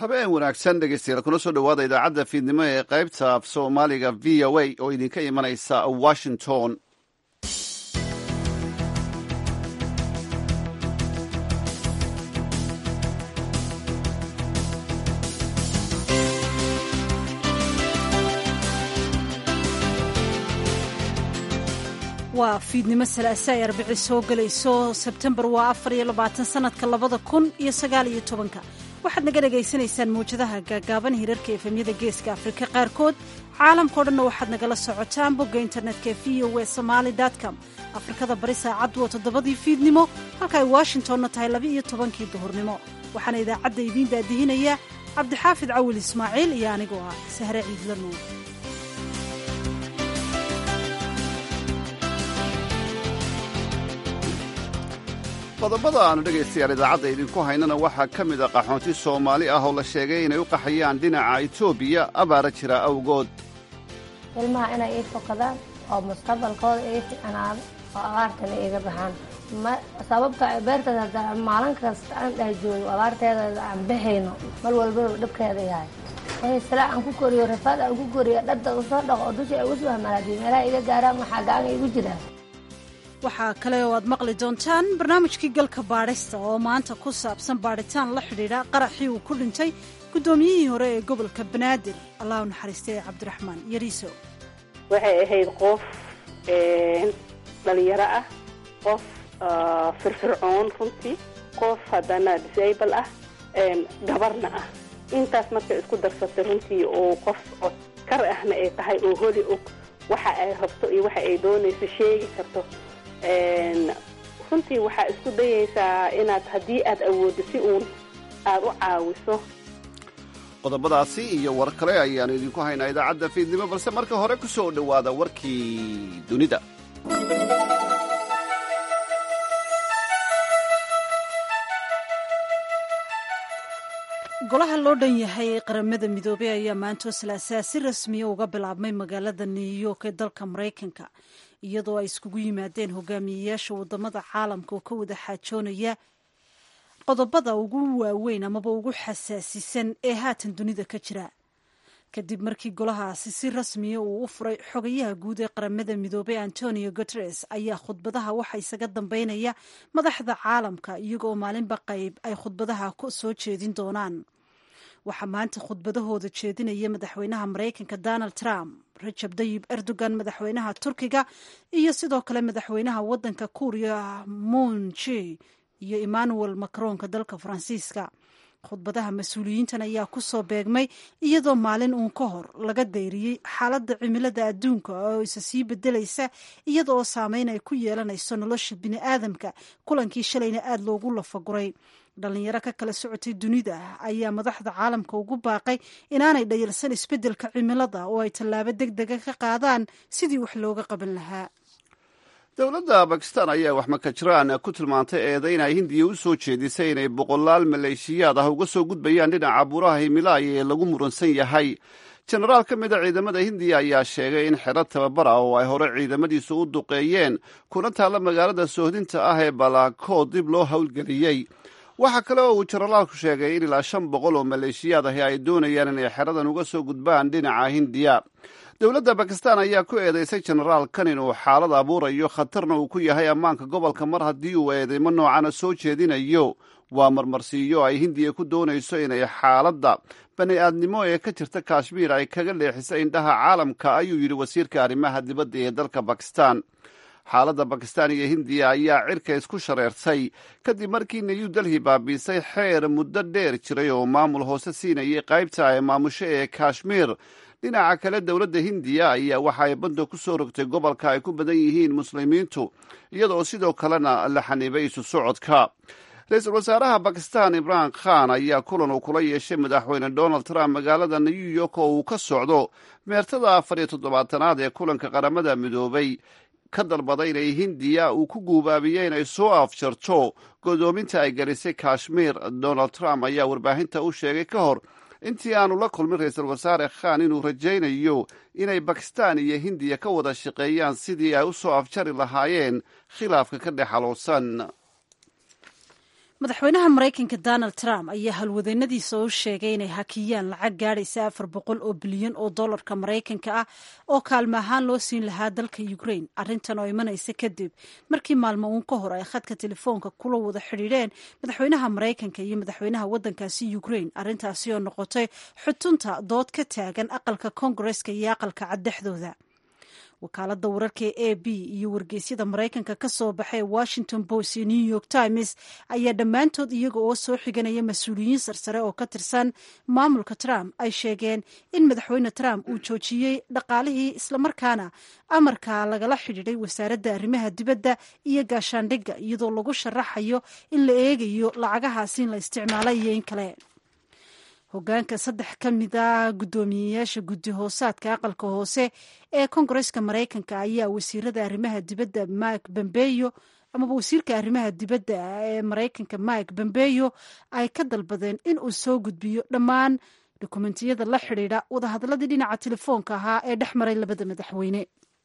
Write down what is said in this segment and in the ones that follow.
habeen wanaagsan dhegeystayaal kuna soo dhowaada idaacadda fiidnimo ee qaybta af soomaaliga v o a oo idinka imanaysa washington waa fiidnimo salaase ay arbici soo gelayso sebtembar waa afar iyo labaatan sanadka labada kun iyo sagaal iyo tobanka waxaad naga dhagaysanaysaan mawjadaha gaagaaban hirarka efemyada geeska afrika qaarkood caalamkao dhanna waxaad nagala socotaan bogga internetka v o w somaali com afrikada bari saacaddu waa toddobadii fiidnimo halka ay washingtonna tahay laba iyo tobankii duhurnimo waxaana idaacadda idiin daadihinaya cabdixaafid cawil ismaaciil iyo anigoo ah sahre ciidla nuur qodobada aanu dhegaystayaal idaacadda idinku haynana waxaa ka mid a qaxoonti soomaali ah oo la sheegay inay u qaxayaan dhinaca etoobiya abaara jira awgood ilmaha inay ii fokadaan oo mustaqbalkooda ii ficnaado oo abaartana iiga baxaan sababta beerteeda haddaa maalin kasta aan dheh joogo abaarteeda aan baxayno mar walbaba dhibkeeda yahay wixii sila aan ku koriyo rafaad aan ku koriyo dhadda usoo dhaqo oo dusha ay ugu soo hamalaadiyo meelaha iga gaaraan waxaa gacan igu jiraa waxaa kale oo aad maqli doontaan barnaamijkii galka baadhista oo maanta ku saabsan baadhitaan la xidhiidha qaraxii uu ku dhintay guddoomiyihii hore ee gobolka banaadir allah u naxariistay cabdiraxmaan yariiso waxay ahayd qof dhalinyaro ah qof firfircoon runtii qof haddana disable ah gabarna ah intaas markay isku darsatay runtii oo qof kar ahna ay tahay oo holi og waxa ay rabto iyo waxa ay doonayso sheegi karto runtii waxaa isku dayaysaa inaad haddii aad awooddo si uun aada u caawiso qodobadaasi iyo war kale ayaanu idinku haynaa idaacadda fiidnimo balse marka hore ku soo dhowaada warkii dunida golaha loo dhan yahay qaramada midoobey ayaa maantoo salaasaa si rasmiya uga bilaabmay magaalada new york ee dalka maraykanka iyadoo ay iskugu yimaadeen hogaamiyeyaasha wadamada caalamka oo ka wada xaajoonaya qodobada ugu waaweyn amaba ugu xasaasisan ee haatan dunida ka jira kadib markii golahaasi si rasmiya uu u furay xogayaha guud ee qaramada midoobey antonio guteres ayaa khudbadaha waxa isaga dambeynaya madaxda caalamka iyagoo maalinba qayb ay khudbadaha soo jeedin doonaan waxaa maanta khudbadahooda jeedinaya madaxweynaha maraykanka donald trump rajab dayib erdogan madaxweynaha turkiga iyo sidoo kale madaxweynaha wadanka kuuriya monje iyo emmanuel macronka dalka faransiiska khudbadaha mas-uuliyiintan ayaa ku soo beegmay iyadoo maalin uun ka hor laga dayriyey xaaladda cimilada adduunka oo isa sii bedelaysa iyada oo saameyn ay ku yeelanayso nolosha bini aadamka kulankii shalayna aada loogu lafaguray dhalinyaro ka kala socotay dunida ayaa madaxda caalamka ugu baaqay inaanay dhayalsan isbeddelka cimilada oo ay tallaabo deg dega ka qaadaan sidii wax looga qaban lahaa dowladda bakistan ayaa waxmakajiraan ku tilmaantay eedayn ay hindiya u soo jeedisay inay boqolaal maleeshiyaad ah uga soo gudbayaan dhinaca buuraha himilaaya ee lagu muransan yahay jenaraal ka mida ciidamada hindiya ayaa sheegay in xero tababar ah oo ay hore ciidamadiisu u duqeeyeen kuna taalla magaalada soohdinta ah ee balaakood dib loo howlgeliyey waxaa kale oo uu jenaraalku sheegay in ilaa shan boqol oo maleeshiyaad ahi ay doonayaan inay xeradan uga soo gudbaan dhinaca hindiya dowladda bakistan ayaa ku eedeysay jenaraalkan inuu xaalad abuurayo khatarna uu ku yahay ammaanka gobolka mar haddii uu eedeymo noocana soo jeedinayo waa marmarsiiyo ay hindiya ku doonayso inay xaaladda bani aadnimo ee ka jirta kashmiir ay kaga leexisa indhaha caalamka ayuu yidhi wasiirka arrimaha dibadda ee dalka bakistan xaaladda bakistan iyo hindiya ayaa cirka isku shareertay kadib markii new delhi baabiisay xeer muddo dheer jiray oo maamul hoose siinayay qaybta ay maamusho ee kashmiir dhinaca kale dowladda hindiya ayaa waxa ay banda ku soo rogtay gobolka ay ku badan yihiin muslimiintu iyadoo sidoo kalena la xaniibay isu socodka ra-iisul wasaaraha bakistan imran khan ayaa kulan uu kula yeeshay madaxweyne donald trump magaalada new york oo uu ka socdo meertada afar iyo toddobaatanaad ee kulanka qaramada midoobay ka dalbaday inay hindiya uu ku guubaabiye inay soo afjarto godoominta ay gelisay kashmiir donald trump ayaa warbaahinta u sheegay ka hor intii aanu la kulmin ra-iisul wasaare khan inuu rajaynayo inay bakistan iyo hindiya ka wada shaqeeyaan sidii ay u soo afjari lahaayeen khilaafka ka dhex xaluusan madaxweynaha maraykanka donald trump ayaa halwadeennadiisa u sheegay inay hakiyaan lacag gaadhaysa afar boqol oo bilyan oo dollarka maraykanka ah oo kaalmo ahaan loo siin lahaa dalka ukraine arrintan oo imanaysa kadib markii maalmo uun ka hor ay khadka telefoonka kula wada xidhiidheen madaxweynaha maraykanka iyo madaxweynaha waddankaasi ukraine arrintaasi oo noqotay xutunta dood ka taagan aqalka koongareska iyo aqalka caddexdooda wakaaladda wararka ee a b iyo wargeysyada maraykanka ka soo baxay washington post iyo new york times ayaa dhammaantood iyaga oo soo xiganaya mas-uuliyiin sarsare oo ka tirsan maamulka trump ay sheegeen in madaxweyne trump uu joojiyey dhaqaalihii islamarkaana amarka lagala xidhiidhay wasaaradda arrimaha dibadda iyo gaashaandhigga iyadoo lagu sharaxayo in la eegayo lacagahaasi in la isticmaalay iyo in kale hogaanka saddex ka mid a guddoomiyeyaasha guddi hoosaadka aqalka hoose ee koongareska maraykanka ayaa wasiirada arrimaha dibadda mike bombeyo amaba wasiirka arrimaha dibadda ee maraykanka mike bombeyo ay ka dalbadeen in uu soo gudbiyo dhammaan dokumentiyada la xidhiidha wadahadalladii dhinaca telefoonka ahaa ee dhex maray labada madaxweyne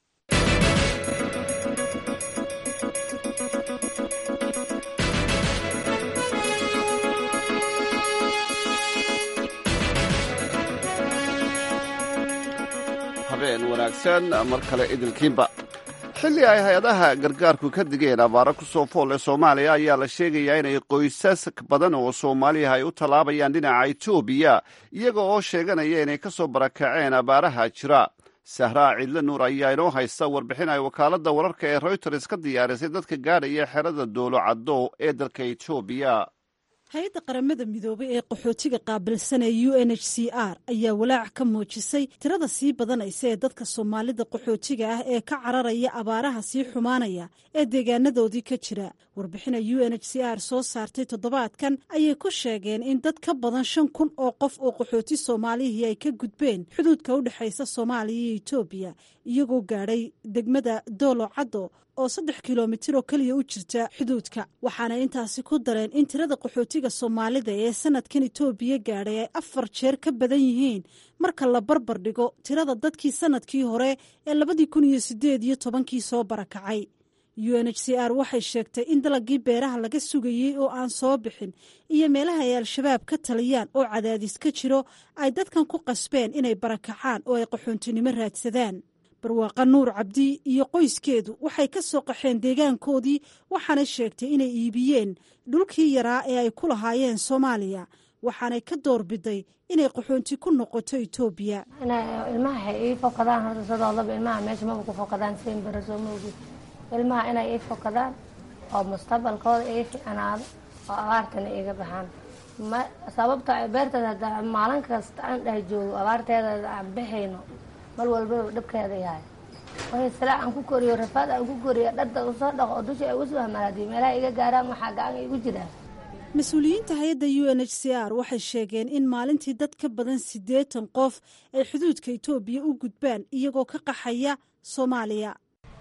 habeen wanaagsan mar kale idilkiinba xilli ay hay-adaha gargaarku ka digeen abaaro ku soo fool ee soomaaliya ayaa la sheegayaa inay qoysas badan oo soomaaliya ay u tallaabayaan dhinaca etoobiya iyaga oo sheeganaya inay ka soo barakaceen abaaraha jira sahraa ciidle nuur ayaa inoo haysta warbixin ay wakaaladda wararka ee reuters ka diyaarisay dadka gaadhaya xerada doolo caddo ee dalka etoobiya hay-adda qaramada midoobay ee qaxootiga qaabilsan ee u n h c r ayaa walaac ka muujisay tirada sii badanaysa ee dadka soomaalida qaxootiga ah ee ka cararaya abaaraha sii xumaanaya ee deegaanadoodii ka jira warbixina u n h c r soo saartay toddobaadkan ayay ku sheegeen in dad ka badan shan kun oo qof oo qaxooti soomaalihii ay ka gudbeen xuduudka u dhexaysa soomaaliya iyo etoobiya iyagoo gaadhay degmada doolo caddo oo saddex kilomitir oo keliya u jirta xuduudka waxaana intaasi ku dareen in tirada qaxootiga soomaalida ee sanadkan etoobiya gaadhay ay afar jeer ka badan yihiin marka la barbar dhigo tirada dadkii sanadkii hore ee labadii kun iyo sideed iyo tobankii soo barakacay u n h c r waxay sheegtay in dalagii beeraha laga sugayey oo aan soo bixin iyo meelaha ay al-shabaab ka taliyaan oo cadaadis ka jiro ay dadkan ku qasbeen inay barakacaan oo ay qaxoontinimo raadsadaan barwaaqa nuur cabdi iyo qoyskeedu waxay ka soo qaxeen deegaankoodii waxaanay sheegtay inay iibiyeen dhulkii yaraa ee ay ku lahaayeen soomaaliya waxaanay ka doorbiday inay qaxoonti ku noqoto etoobiya ilmaha waxay ii fokadaan horta sidoodaba ilmaha meesha maba ku fokadaan siin baraso maogi ilmaha inay ii fokadaan oo mustaqbalkooda ii ficnaado oo abaartana iiga baxaan ma sababta beerteeda hadda maalin kasta aan dheh joogo abaarteeda aan baxayno mar walbaba dhabkeeda yahay way silaa aan ku koriyo rafaad aan ku koriyo dhadda usoo dhaqo oo dusha ay ugu soo hamalaadiyo meelaha iga gaaraan waxaa gacan igu jiraan mas-uuliyiinta hay-adda u n h c r waxay sheegeen in maalintii dad ka badan siddeetan qof ay xuduudka etoobiya u gudbaan iyagoo ka qaxaya soomaaliya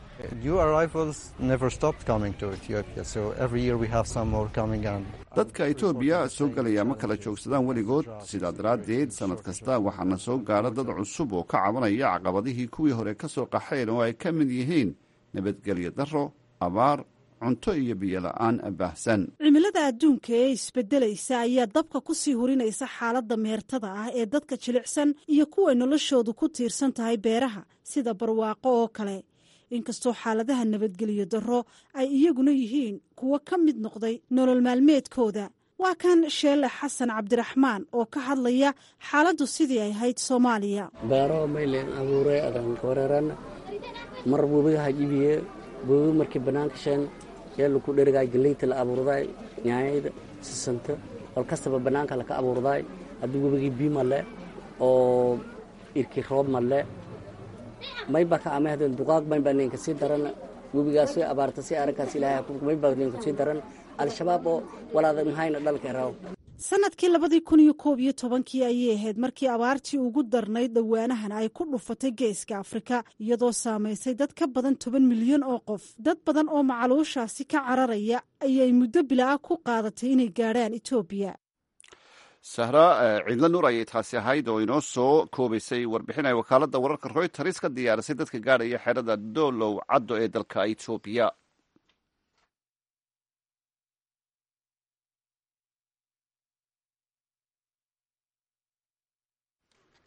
dadka etoobiya soo gelaya ma kala joogsadaan weligood sidaa daraaddeed sannad kasta waxaana soo gaadha dad cusub oo ka cabanaya caqabadihii kuwii hore ka soo qaxeen oo ay ka mid yihiin nabadgelyo darro abaar cunto iyo biyola'aan baahsan cimilada adduunka ee isbedelaysa ayaa dabka ku sii hurinaysa xaaladda meertada ah ee dadka jilicsan iyo kuway noloshoodu ku tiirsan tahay beeraha sida barwaaqo oo kale inkastoo xaaladaha nabadgelyo darro ay iyaguna yihiin kuwo ka mid noqday nolol maalmeedkooda waa kan sheele xasan cabdiraxmaan oo ka hadlaya xaaladdu sidii ay ahayd soomaaliya beero maylen abuuray adan wareeran mar webiga hajibiye webi markii bannaanka sheen yee laku dherigaay galeyta la abuurdaay nyaanyada sisanta wal kastaba bannaanka laka abuurdaay haddii webigii bii male oo irki roob male mayba ka amahdeen duqaaq maybaa ninka sii daran webigaas way abaarta si arrinkaas ilaahay maybaa ninka sii daran al-shabaab oo walaada mahayna dhalka raw sanadkii labadii kun iyo koob iyo tobankii ayay ahayd markii abaartii ugu darnayd dhowaanahan ay ku dhufatay geeska afrika iyadoo saamaysay dad ka badan toban milyan oo qof dad badan oo macaluushaasi ka cararaya ayay muddo bilaa ku qaadatay inay gaadhaan etoobiya sahra ciidla nuur ayay taasi ahayd oo inoo soo koobaysay warbixin ay wakaaladda wararka royters ka diyaarisay dadka gaadhaya xerada doolow caddo ee dalka etoobiya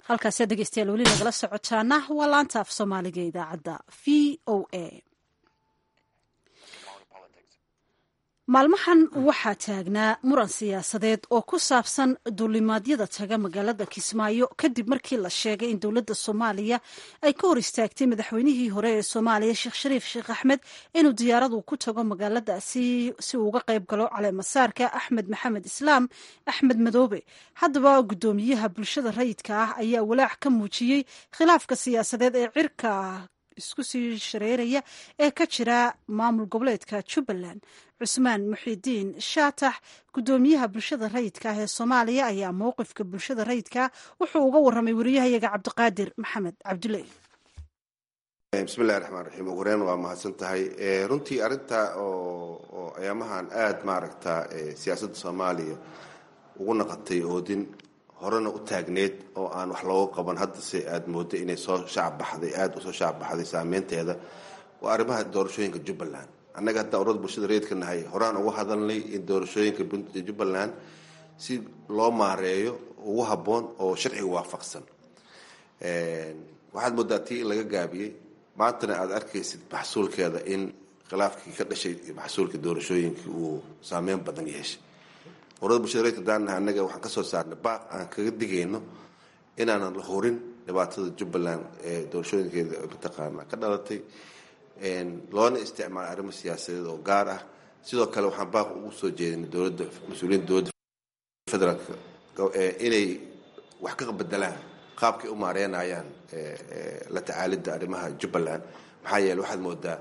halkaasi dhegeystayaal weli nagala socotaana waa laanta af soomaaliga idaacadda v o a maalmahan waxaa taagnaa muran siyaasadeed oo ku saabsan duulimaadyada taga magaalada kismaayo kadib markii la sheegay in dowladda soomaaliya ay ka hor istaagtay madaxweynihii hore ee soomaaliya sheekh shariif sheekh axmed inuu diyaaradu ku tago magaaladaasi si uu uga qayb galo caleemasaarka axmed maxamed islaam axmed madoobe haddaba guddoomiyaha bulshada rayidka ah ayaa walaac ka muujiyey khilaafka siyaasadeed ee cirka isku sii shareeraya ee ka jira maamul goboleedka jubbaland cusmaan muxidiin shaatax guddoomiyaha bulshada rayidka ah ee soomaaliya ayaa mowqifka bulshada rayidka wuxuu uga warramay wariyahayaga cabdiqaadir maxamed cabdulle bismillahi raxmaan raxiim ugu horeyn waa mahadsan tahay runtii arrinta oo ayaamahan aada maaragta siyaasadda soomaaliya ugu naqatay oodin horena u taagneed oo aan wax looga qaban haddase aada mooda inay soo shacabbaxday aada usoo shacabbaxday saameynteeda waa arrimaha doorashooyinka jubbaland annaga haddaan urada bulshada reedka nahay horaan uga hadalnay in doorashooyinka jubbaland si loo maareeyo ugu habboon oo sharciga waafaqsan waxaad moodaa tii in laga gaabiyey maantana aada arkaysid maxsuulkeeda in khilaafkii ka dhashay maxsuulka doorashooyinkii uu saameyn badan yeeshay urada bulshada reedka daanaha annaga waxaan kasoo saarnay baaq aan kaga digayno inaanan la horin dhibaatada jubbaland ee doorashooyinkeeda mataqaana ka dhalatay loona isticmaalo arrimo siyaasadeed oo gaar ah sidoo kale waxaan baaq ugu soo jeedinay dowladda mas-uuliyiinta dowladda federaalka inay wax ka bedelaan qaabkay u maareynayaan la tacaalidda arrimaha jubbaland maxaa yeele waxaad moodaa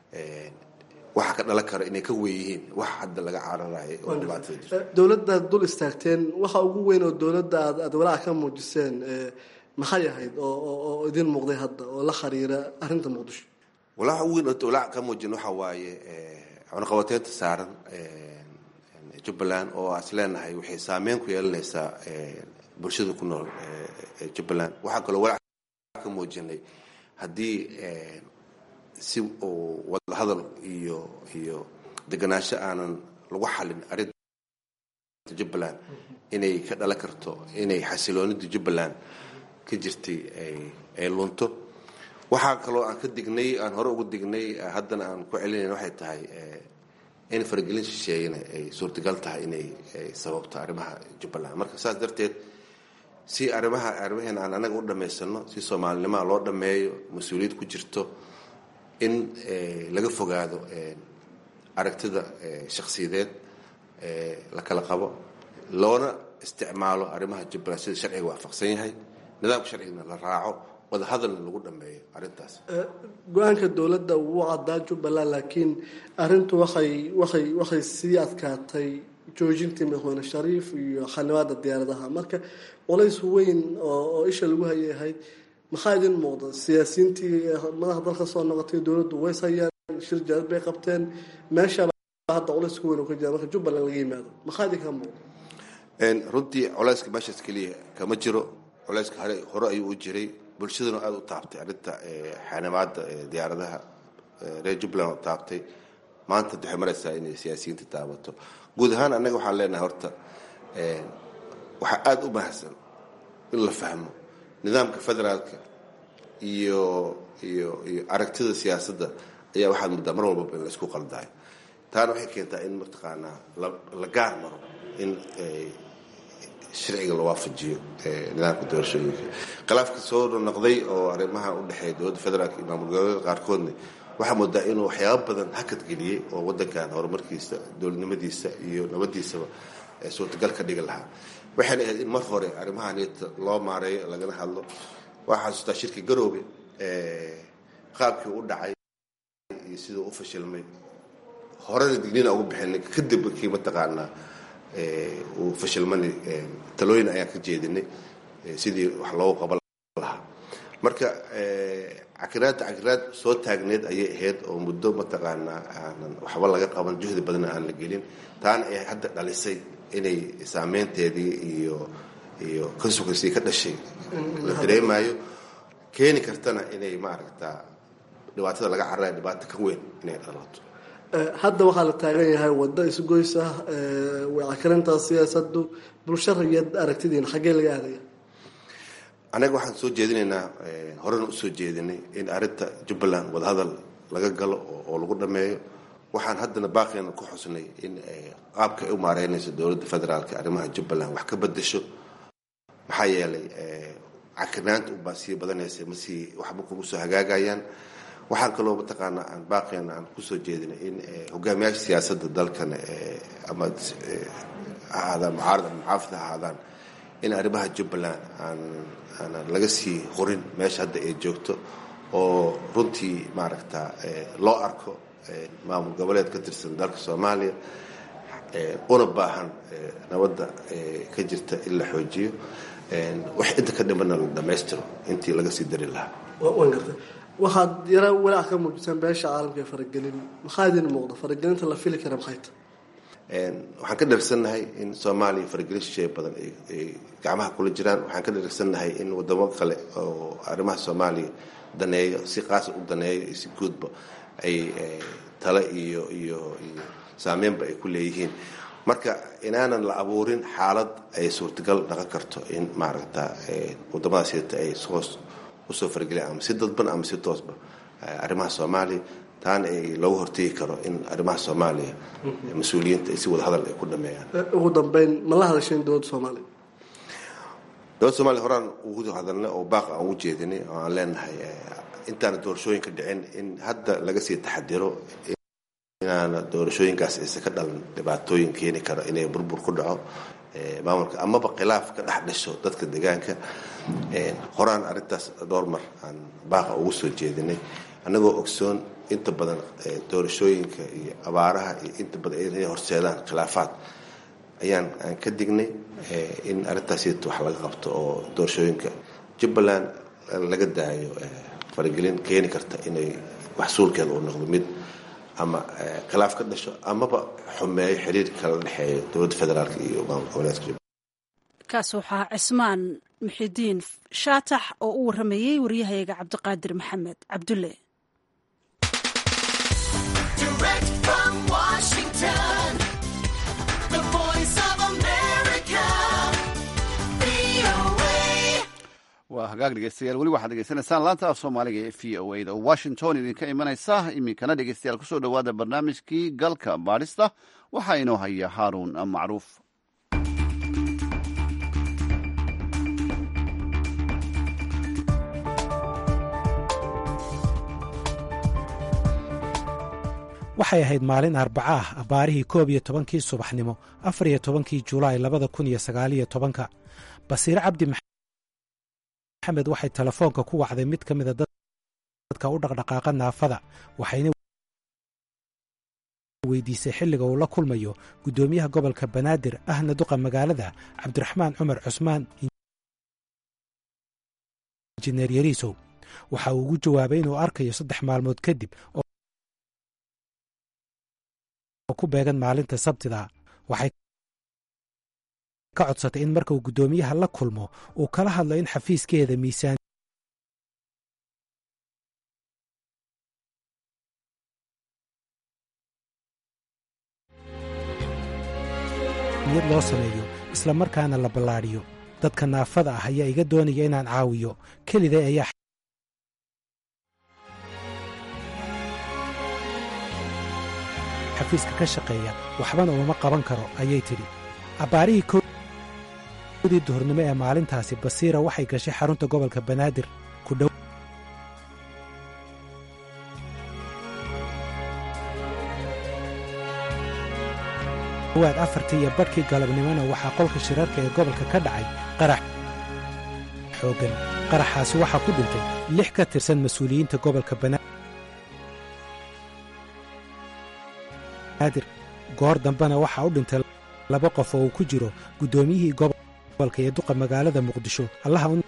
waxa ka dhalan kara inay ka weeyihiin wax hadda laga cararayo oo dhibaatada jirta dowladdaad dul istaagteen waxa ugu weyn oo dowladda aad aad walaaca ka muujiseen maxay ahayd oo oo idin muuqday hadda oo la khariira arrinta muqdisho walaaca ugu weyn oo walaaca ka muujin waxa waaye cunaqabateynta saaran jubbaland oo as leenahay waxay saameyn ku yeelanaysaa bulshada ku nool jubbaland waxaa kaloo walaac ka muujinay haddii si uu wadahadal iyo iyo deganaansho aanan lagu xalin arrinta jubbaland inay ka dhalan karto inay xasiloonida jubbaland ka jirtay ay lunto waxaa kaloo aan ka dignay aan hore ugu dignay haddana aan ku celinayn waxay tahay in faragelin shisheeyana ay suurtagal tahay inay sababto arrimaha jubbaland marka saas darteed si arrimaha arrimaheena aan anaga u dhammaysano si soomaalinimaa loo dhammeeyo mas-uuliyad ku jirto in laga fogaado aragtida shakhsiyadeed la kala qabo loona isticmaalo arrimaha jubbaland sida sharciga waafaqsan yahay nidaamka sharcigana la raaco wadahadalna lagu dhameeyo arrintaas go-aanka dowladda wuu caddaa jubbaland laakiin arrintu waxay waxay waxay sii adkaatay joojintii madaxweyne shariif iyo xanibaada diyaaradaha marka culays weyn oo isha lagu hayay ahayd maxaa idin muuqda siyaasiyiintii madaxa dalka soo noqotay dowladdu ways hayaan shir jaalad bay qabteen meeshaa hadda culays ku weyn oo ka jira marka jubbaland laga yimaado maxaa idinka muuqda runtii culayska meeshaas keliya kama jiro culayska hore hore ayuu u jiray bulshaduna aada u taabtay arrinta xanibaada diyaaradaha reer jubbaland u taabtay maanta waxay maraysaa inay siyaasiyiinta taabato guud ahaan annaga waxaan leenahay horta waxaa aada u mahadsan in la fahmo nidaamka federaalka iyo iyo iyo aragtida siyaasadda ayaa waxaad muddaa mar walbaba in la isku qaldaayo taana waxay keentaa in mataqaanaa la gaar maro in sharciga la waafajiyo nidaamka doorashooyinka khilaafka soo noqday oo arrimaha u dhexeeya dowladda federaalka iyo maamul goboleeda qaarkoodna waxaa moodaa inuu waxyaaba badan hakad geliyey oo wadankan horumarkiisa dowladnimadiisa iyo nabadiisaba suurtagal ka dhigi lahaa waxayna ahayd in mar hore arrimaha niyata loo maareeyo lagana hadlo waxaa xasuustaa shirki garoobe qaabkii u dhacay iyo siduu u fashilmay horena dignina ugu bixinay kadib markii mataqaanaa uu fashilmani talooyin ayaan ka jeedinay sidii wax loogu qaban lahaa marka cakiraadda cakiraad soo taagneed ayay ahayd oo muddo mataqaanaa aanan waxba laga qaban juhdi badanna aan la gelin taana ay hadda dhalisay inay saameynteedii iyo iyo consequencii ka dhashay la dareemayo keeni kartana inay maaragtaa dhibaatada laga cararayo dhibaato ka weyn inay dhalato hadda waxaa la taagan yahay waddo isgoys ah way cakarintaa siyaasadu bulsho rayad aragtidiina xaggee laga aadaya anaga waxaan soo jeedinaynaa horena usoo jeedinay in arrinta jubbaland wadahadal laga galo oo lagu dhameeyo waxaan haddana baaqeena ku xusnay in qaabka ay u maareynayso dowladda federaalka arrimaha jubbaland wax ka bedesho maxaa yeelay cakinaanta ubaa sii badanaysa masii waxba kuma soo hagaagayaan waxaan kaloo mataqaanaa aan baaqeena aan kusoo jeedinay in hogaamiyaasha siyaasadda dalkan ama ahaadaan mucaarad ama muxaafid ha ahaadaan in arrimaha jubbaland aan aanan laga sii horin meesha hadda ay joogto oo runtii maaragta loo arko maamul goboleed ka tirsan dalka soomaaliya una baahan nabadda ka jirta in la xoojiyo wax inta ka dhimana la dhammaystiro intii laga sii dari lahaa waan gartay waxaad yara walaac ka muujisaan beesha caalamka ee faragelin maxaa idin muuqda faragelinta la fili kara maxay tahay waxaan ka dharsannahay in soomaaliya faragelin shisheeye badan ay gacmaha kula jiraan waxaan ka dharsannahay in wadamo kale oo arrimaha soomaaliya daneeyo si qaasa u daneeyo iyo si guudba ay tale iyo iyo iyo saameynba ay ku leeyihiin marka inaanan la abuurin xaalad ay suurtagal dhaqan karto in maaragta wadamadaas sita ay hoos usoo farageliyaan ama si dadban ama si toosba arrimaha soomaaliya taana ay loogu hortegi karo in arrimaha soomaaliya mas-uuliyiinta ay si wada hadal ay ku dhameeyaan ugu dambeyn ma la hadasheen dowladda soomaaliya dowladda somaaliya horaan ugu hadalnay oo baaq aan ugu jeedinay oo aan leenahay intaana doorashooyinka dhicin in hadda laga sii taxadiro inaana doorashooyinkaas aysan ka dhalan dhibaatooyin keeni kara inay burbur ku dhaco maamulka amaba khilaaf ka dhex dhasho dadka deegaanka horaan arrintaas dhowr mar aan baaqa ugu soo jeedinay annagoo ogsoon inta badan doorashooyinka iyo abaaraha iyo inta badan inay horseedaan khilaafaad ayaan aan ka dignay in arrintaasita wax laga qabto oo doorashooyinka jubbaland laga daayo faragelin keeni karta inay wax suulkeeda uu noqdo mid ama khilaaf ka dhasho amaba xumeeyo xiriirka kala dhexeeya dowladda federaalk iyo maamul goboleedka jubbaland kaas waxaa cismaan muxidiin shaatax oo u waramayey waryahayaga cabdiqaadir maxamed cabdulle waa hagaag dhegeystayaal weli waxaad degeysanaysaan laanta af soomaaliga ee v o a da oo washington idinka imanaysa iminkana dhegeystayaal kusoo dhowaada barnaamijkii galka baadhista waxaa inoo haya haaruun macruuf waxay ahayd maalin arbaca ah abbaarihii koob iyo tobankii subaxnimo afar iyo tobankii julaay labada kun iyo sagaaliyo tobanka basiire cabdi maxamed waxay telefoonka ku wacday mid ka mida dadka u dhaqdhaqaaqa naafada waxayna weydiisay xilliga uu la kulmayo guddoomiyaha gobolka banaadir ahna duqa magaalada cabdiraxmaan cumar cusmaan injineer yariisow waxa uu ugu jawaabay inuu arkayo saddex maalmood kadib oo ku beegan maalinta sabtida waxay ka codsatay in marka uu guddoomiyaha la kulmo uu kala hadlo in xafiiskeeda miisaan niyad loo sameeyo isla markaana la ballaadhiyo dadka naafada ah ayaa iga doonaya inaan caawiyo keliday ayaa xafiiska ka shaqeeya waxbana uma qaban karo ayay tidhi abbaarihii kowdii duhurnimo ee maalintaasi basiira waxay gashay xarunta gobolka banaadir ku dhow waad afartii iyo badhkii galabnimona waxaa qolka shirarka ee gobolka ka dhacay qarax xooggan qaraxaasi waxaa ku dhintay lix ka tirsan mas-uuliyiinta gobolka banaadir goor dambena waxaa u dhintay laba qof oo uu ku jiro guddoomiyihii gobolka ee duqa magaalada muqdisho allaha u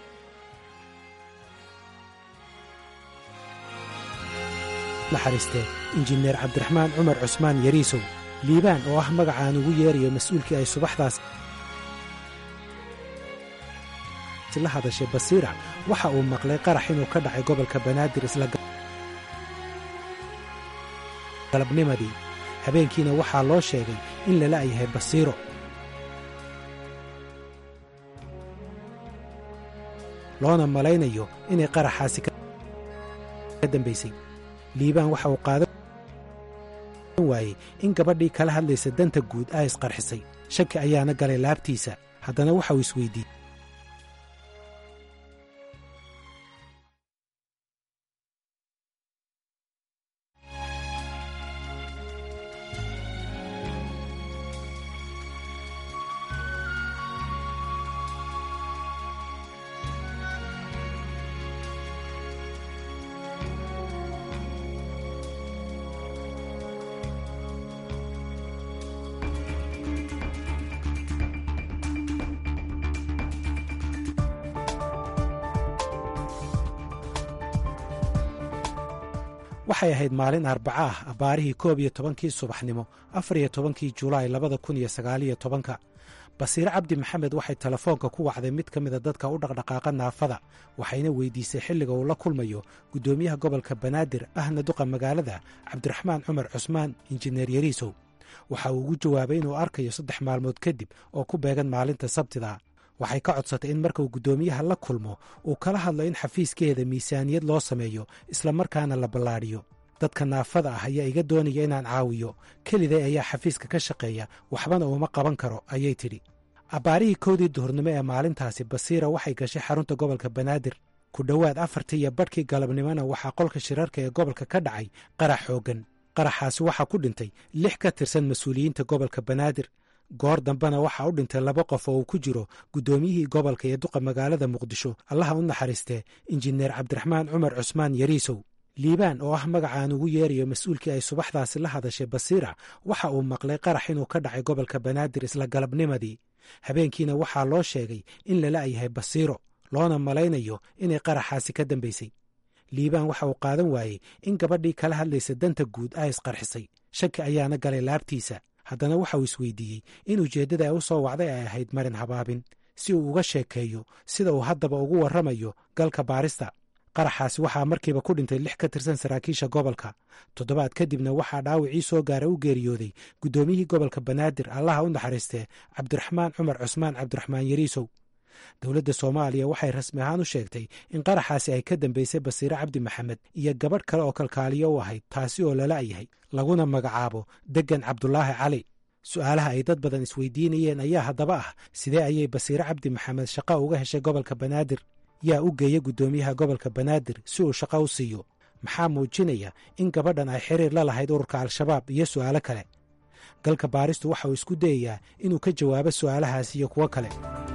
naxariistee injineer cabdiraxmaan cumar cusmaan yariisow liibaan oo ah magacaan ugu yeerayo mas-uulkii ay subaxdaas la hadashay basiira waxa uu maqlay qarax inuu ka dhacay gobolka banaadir isla galabnimadii habeenkiina waxaa loo sheegay in lala yahay basiiro loona malaynayo inay qaraxaasi ka dambaysay liibaan waxa uu qaadan waayey in gabadhii kala hadlaysa danta guud ay isqarxisay shaki ayaana galay laabtiisa haddana waxa uu isweydiiyey waxay ahayd maalin arbaca ah abbaarihii koob iyo tobankii subaxnimo afar iyo tobankii julaay labada kun iyo sagaaliyo tobanka basiire cabdi maxamed waxay telefoonka ku wacday mid ka mida dadka u dhaqdhaqaaqa naafada waxayna weydiisay xilliga uu la kulmayo guddoomiyaha gobolka banaadir ahna duqa magaalada cabdiraxmaan cumar cusmaan injineer yariisow waxa uu ugu jawaabay inuu arkayo saddex maalmood kadib oo ku beegan maalinta sabtida waxay ka codsatay in markuu guddoomiyaha la kulmo uu kala hadlo in xafiiskeeda miisaaniyad loo sameeyo islamarkaana la ballaadhiyo dadka naafada ah ayaa iga doonaya inaan caawiyo keliday ayaa xafiiska ka shaqeeya waxbana uuma qaban karo ayay tidhi abbaarihii kowdii duhurnimo ee maalintaasi basiira waxay gashay xarunta gobolka banaadir ku dhowaad afartii iyo badhkii galabnimona waxaa qolka shirarka ee gobolka ka dhacay qarax xooggan qaraxaasi waxaa ku dhintay lix ka tirsan mas-uuliyiinta gobolka banaadir goor dambena waxaa u dhintay laba qof oo uu ku jiro guddoomiyihii gobolka iyo duqa magaalada muqdisho allaha u naxariistee injineer cabdiraxmaan cumar cusmaan yariisow liibaan oo ah magacaan ugu yeerayo mas-uulkii ay subaxdaasi la hadashay basiira waxa uu maqlay qarax inuu ka dhacay gobolka banaadir isla galabnimadii habeenkiina waxaa loo sheegay in lala yahay basiiro loona malaynayo inay qaraxaasi ka dambaysay liibaan waxa uu qaadan waayey in gabadhii kala hadlaysa danta guud ay isqarxisay shaki ayaana galay laabtiisa haddana waxa uu isweydiiyey in ujeeddada ay u soo wacday ay ahayd marin habaabin si uu uga sheekeeyo sida uu haddaba ugu warramayo galka baarista qaraxaasi waxaa markiiba ku dhintay lix ka tirsan saraakiisha gobolka toddobaad kadibna waxaa dhaawacii soo gaara u geeriyooday guddoomiyihii gobolka banaadir allaha u naxariistee cabdiraxmaan cumar cusmaan cabdiraxmaan yariisow dowladda soomaaliya waxay rasmi ahaan u sheegtay in qaraxaasi ay ka dambaysay basiire cabdi maxamed iyo gabadh kale oo kalkaaliyo u ahayd taasi oo lala yahay laguna magacaabo deggan cabdulaahi cali su'aalaha ay dad badan isweydiinayeen ayaa haddaba ah sidee ayay basiire cabdi maxamed shaqo uga heshay gobolka banaadir yaa u geeya guddoomiyaha gobolka banaadir si uu shaqo u siiyo maxaa muujinaya in gabadhan ay xiriir la lahayd ururka al-shabaab iyo su'aalo kale galka baaristu waxa uu isku dayayaa inuu ka jawaabo su'aalahaas iyo kuwo kale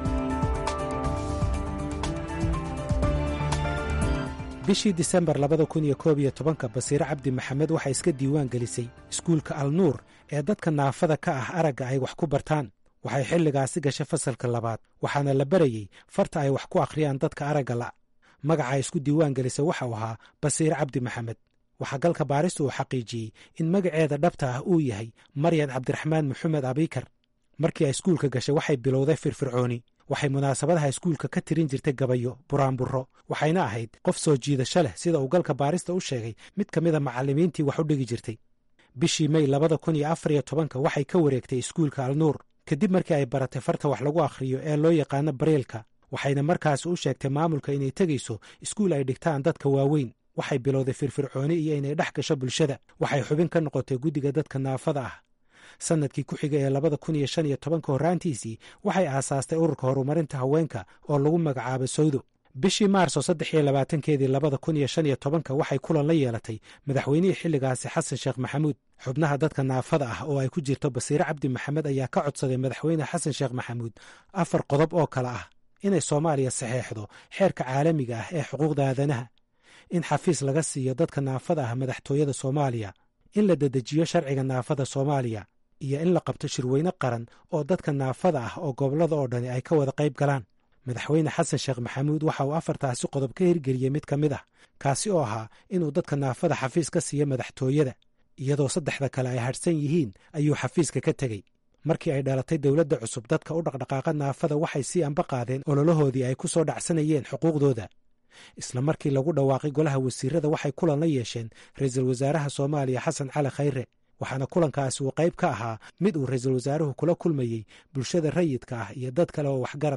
bishii disembar labada kun iyo koob iyo tobanka basiire cabdi maxamed waxay iska diiwaan gelisay iskuulka alnuur ee dadka naafada ka ah aragga ay wax ku bartaan waxay xilligaasi gashay fasalka labaad waxaana la barayey farta ay wax ku akhriyaan dadka aragga la' magaca isku diiwaan gelisay waxau ahaa basiire cabdi maxamed waxaa galka baaristu uu xaqiijiyey in magaceeda dhabta ah uu yahay maryan cabdiraxmaan maxamed abiikar markii ay iskuulka gashay waxay bilowday firfircooni waxay munaasabadaha iskuulka ka tirin jirtay gabayo buraanburro waxayna ahayd qof soo jiidasho leh sida uu galka baarista u sheegay mid ka mida macallimiintii wax u dhigi jirtay bishii mey labada kun iyo afar iyo tobanka waxay ka wareegtay iskuulka alnuur kadib markii ay baratay farta wax lagu akhriyo ee loo yaqaano bareelka waxayna markaasi u sheegtay maamulka inay tegayso iskuul ay dhigtaan dadka waaweyn waxay bilowday firfircooni iyo inay dhex gasho bulshada waxay xubin ka noqotay guddiga dadka naafada ah sannadkii ku xiga ee labada kun iyo shan iyo tobanka horraantiisii waxay aasaastay ururka horumarinta haweenka oo lagu magacaabo sawdo bishii maarso saddex iyo labaatankeedii labada kun iyo shan iyo tobanka waxay kulan la yeelatay madaxweynihii xilligaasi xasan sheekh maxamuud xubnaha dadka naafada ah oo ay ku jirto basiire cabdi maxamed ayaa ka codsaday madaxweyne xasan sheekh maxamuud afar qodob oo kale ah inay soomaaliya saxeexdo xeerka caalamiga ah ee xuquuqda aadanaha in xafiis laga siiyo dadka naafada ah madaxtooyada soomaaliya in la dedejiyo sharciga naafada soomaaliya iyo in la qabto shirweyne qaran oo dadka naafada ah oo gobollada oo dhani ay ka wada qayb galaan madaxweyne xasan sheekh maxamuud waxa uu afartaasi qodob ka hirgeliyey mid ka mid ah kaasi oo ahaa inuu dadka naafada xafiis ka siiyo madaxtooyada iyadoo saddexda kale ay hadhsan yihiin ayuu xafiiska ka tegey markii ay dhalatay dowladda cusub dadka u dhaqdhaqaaqa naafada waxay sii anba qaadeen ololahoodii ay ku soo dhacsanayeen xuquuqdooda isla markii lagu dhawaaqay golaha wasiirada waxay kulan la yeesheen ra-iisul wasaaraha soomaaliya xasan cali khayre waxaana kulankaasi uu qayb ka ahaa mid uu ra-iisul wasaaruhu kula kulmayey bulshada rayidka ah iyo dad kale oo waxgarad ah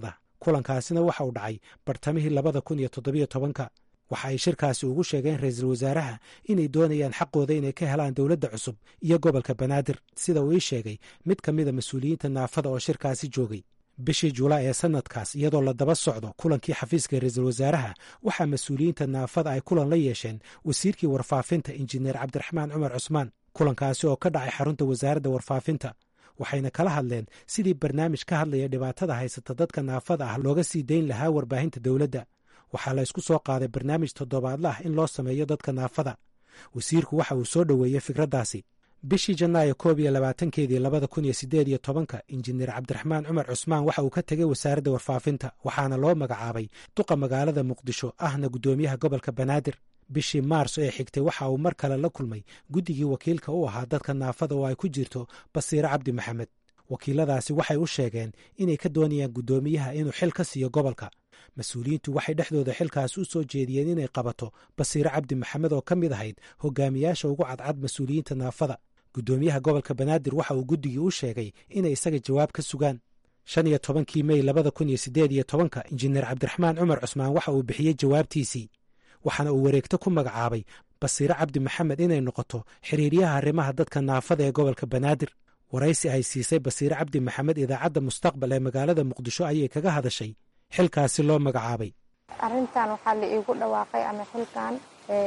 kulankaasina waxa uu dhacay bartamihii labada kun iyo toddobiyo tobanka waxa ay shirkaasi ugu sheegeen ra-iisul wasaaraha inay doonayaan xaqooda inay ka helaan dowladda cusub iyo gobolka banaadir sida uu ii sheegay mid ka mida mas-uuliyiinta naafada oo shirkaasi joogay bishii julaay ee sanadkaas iyadoo la daba socdo kulankii xafiiska ra-iisul wasaaraha waxaa mas-uuliyiinta naafada ay kulan la yeesheen wasiirkii warfaafinta injineer cabdiraxmaan cumar cusmaan kulankaasi oo ka dhacay xarunta wasaaradda warfaafinta waxayna kala hadleen sidii barnaamij ka hadlaya dhibaatada haysata dadka naafada ah looga sii dayn lahaa warbaahinta dowladda waxaa la ysku soo qaaday barnaamij toddobaadla ah in loo sameeyo dadka naafada wasiirku waxa uu soo dhoweeyey fikraddaasi bishii janaayo koob iyo labaatankeedii labada kun iyo siddeed iyo tobanka injineer cabdiraxmaan cumar cusmaan waxa uu ka tegey wasaaradda warfaafinta waxaana loo magacaabay duqa magaalada muqdisho ahna guddoomiyaha gobolka banaadir bishii maars ee xigtay waxa uu mar kale la kulmay guddigii wakiilka u ahaa dadka naafada oo ay ku jirto basiire cabdi maxamed wakiiladaasi waxay u sheegeen inay ka doonayaan guddoomiyaha inuu xil ka siiyo gobolka mas-uuliyiintu waxay dhexdooda xilkaasi u soo jeediyeen inay qabato basiire cabdi maxamed oo ka mid ahayd hogaamiyaasha ugu cadcad mas-uuliyiinta naafada guddoomiyaha gobolka banaadir waxa uu guddigii u sheegay inay isaga jawaab ka sugaan shan iyo tobankii mey labada kun iyo siddeed iyo tobanka injineer cabdiraxmaan cumar cusmaan waxa uu bixiyey jawaabtiisii waxaana uu wareegto ku magacaabay basiire cabdi maxamed inay noqoto xiriiryaha arrimaha dadka naafada ee gobolka banaadir waraysi ay siisay basiire cabdi maxamed idaacadda mustaqbal ee magaalada muqdisho ayay kaga hadashay xilkaasi loo magacaabay arrintan waxaa la iigu dhawaaqay ama xilkan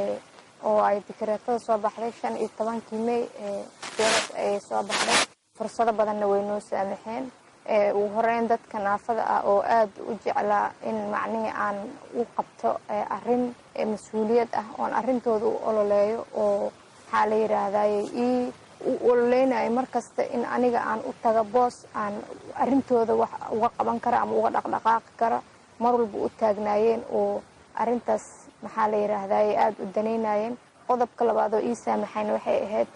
oo ay dikreetada soo baxday shan iyo tobankii mey dowlad ay soo baxday fursado badanna way noo saamaxeen ugu horeyn dadka naafada ah oo aad u jeclaa in macnihii aan u qabto arrin mas-uuliyad ah oon arrintooda u ololeeyo oo maxaa la yidhaahdaye ii u ololeynayo mar kasta in aniga aan u taga boos aan arrintooda wax uga qaban kara ama uga dhaqdhaqaaqi kara mar walba u taagnaayeen oo arrintaas maxaa la yidhaahdaye aada u danaynayeen qodobka labaad oo ii saamaxayn waxay ahayd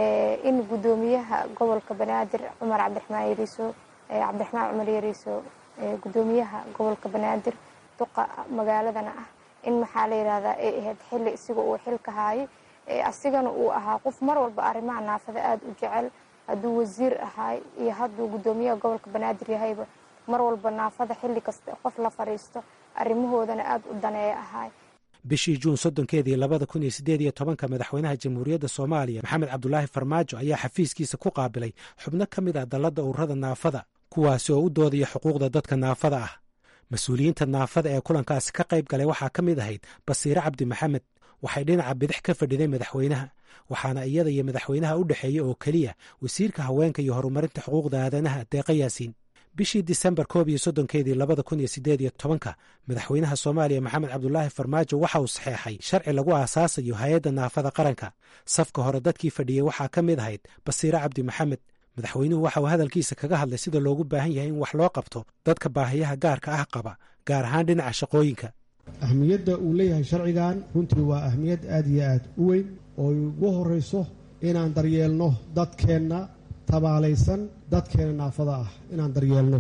in guddoomiyaha gobolka banaadir cumar cabdiraxmaan yariiso cabdiraxmaan cumar yariiso guddoomiyaha gobolka banaadir duqa magaaladana ah in maxaa la yidhahdaa ay ahayd xilli isiga uu xilka haayay asigana uu ahaa qof mar walba arrimaha naafada aada u jecel hadduu wasiir ahaay iyo hadduu guddoomiyaha gobolka banaadir yahayba mar walba naafada xilli kasta qof la fadhiisto arrimahoodana aada u daneeya ahaay bishii juun soddonkeedii labada kun iyo siddeed iyo tobanka madaxweynaha jamhuuriyadda soomaaliya maxamed cabdulaahi farmaajo ayaa xafiiskiisa ku qaabilay xubno ka mid ah dalladda ururada naafada kuwaasi oo u doodaya xuquuqda dadka naafada ah mas-uuliyiinta naafada ee kulankaasi ka qayb galay waxaa ka mid ahayd basiire cabdi maxamed waxay dhinaca bidix ka fadhiday madaxweynaha waxaana iyada iyo madaxweynaha u dhexeeya oo keliya wasiirka haweenka iyo horumarinta xuquuqda aadanaha deeqa yaasiin bishii disembar koob iyo soddonkeedii labada kun iyo siddeed iyo tobanka madaxweynaha soomaaliya maxamed cabdulaahi farmaajo waxa uu saxeexay sharci lagu aasaasayo hay-adda naafada qaranka safka hore dadkii fadhiyey waxaa ka mid ahayd basiire cabdi maxamed madaxweynuhu waxa uu hadalkiisa kaga hadlay sida loogu baahan yahay in wax loo qabto dadka baahiyaha gaarka ah qaba gaar ahaan dhinaca shaqooyinka ahmiyadda uu leeyahay sharcigan runtii waa ahmiyad aad iyo aad u weyn oo ugu horrayso inaan daryeelno dadkeenna tabaalaysan dadkeena naafada ah inaan daryeelno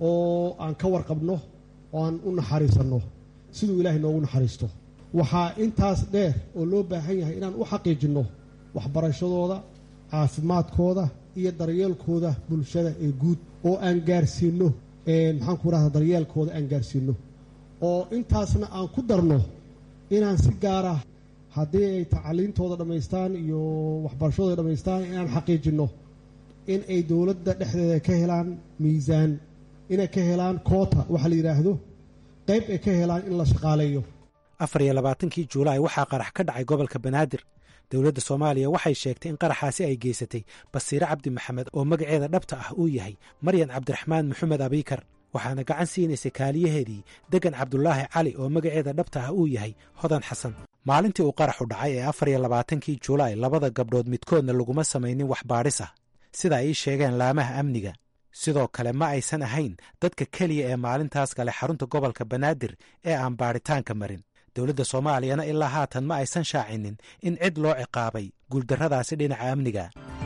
oo aan ka warqabno oo aan u naxariisanno siduu ilaahay noogu naxariisto waxaa intaas dheer oo loo baahan yahay inaan u xaqiijinno waxbarashadooda caafimaadkooda iyo daryeelkooda bulshada ee guud oo aan gaarsiinno maxaan ku rahda daryeelkooda aan gaarsiinno oo intaasna aan ku darno inaan si gaara haddii ay tacaliintooda dhammaystaan iyo waxbarashadooda dhammaystaan inaan xaqiijinno in ay dowladda dhexdeeda ka helaan miisaan inay ka helaan koota waxa la yidhaahdo qayb ay ka helaan in la shaqaaleeyo afar iyo labaatankii juulaay waxaa qarax ka dhacay gobolka banaadir dowladda soomaaliya waxay sheegtay in qaraxaasi ay geysatay basiire cabdi maxamed oo magaceeda dhabta ah uu yahay maryan cabdiraxmaan maxamed abiikar waxaana gacan siinaysay kaaliyaheedii degan cabdulaahi cali oo magaceeda dhabta ah uu yahay hodan xasan maalintii uu qaraxu dhacay ee afar iyo labaatankii julaay labada gabdhood midkoodna laguma samaynin wax baadhis ah sida ay ii sheegeen laamaha amniga sidoo kale ma aysan ahayn dadka keliya ee maalintaas galay xarunta gobolka banaadir ee aan baadhitaanka marin dowladda soomaaliyana ilaa haatan ma aysan shaacinin in cid loo ciqaabay guuldarradaasi dhinaca amniga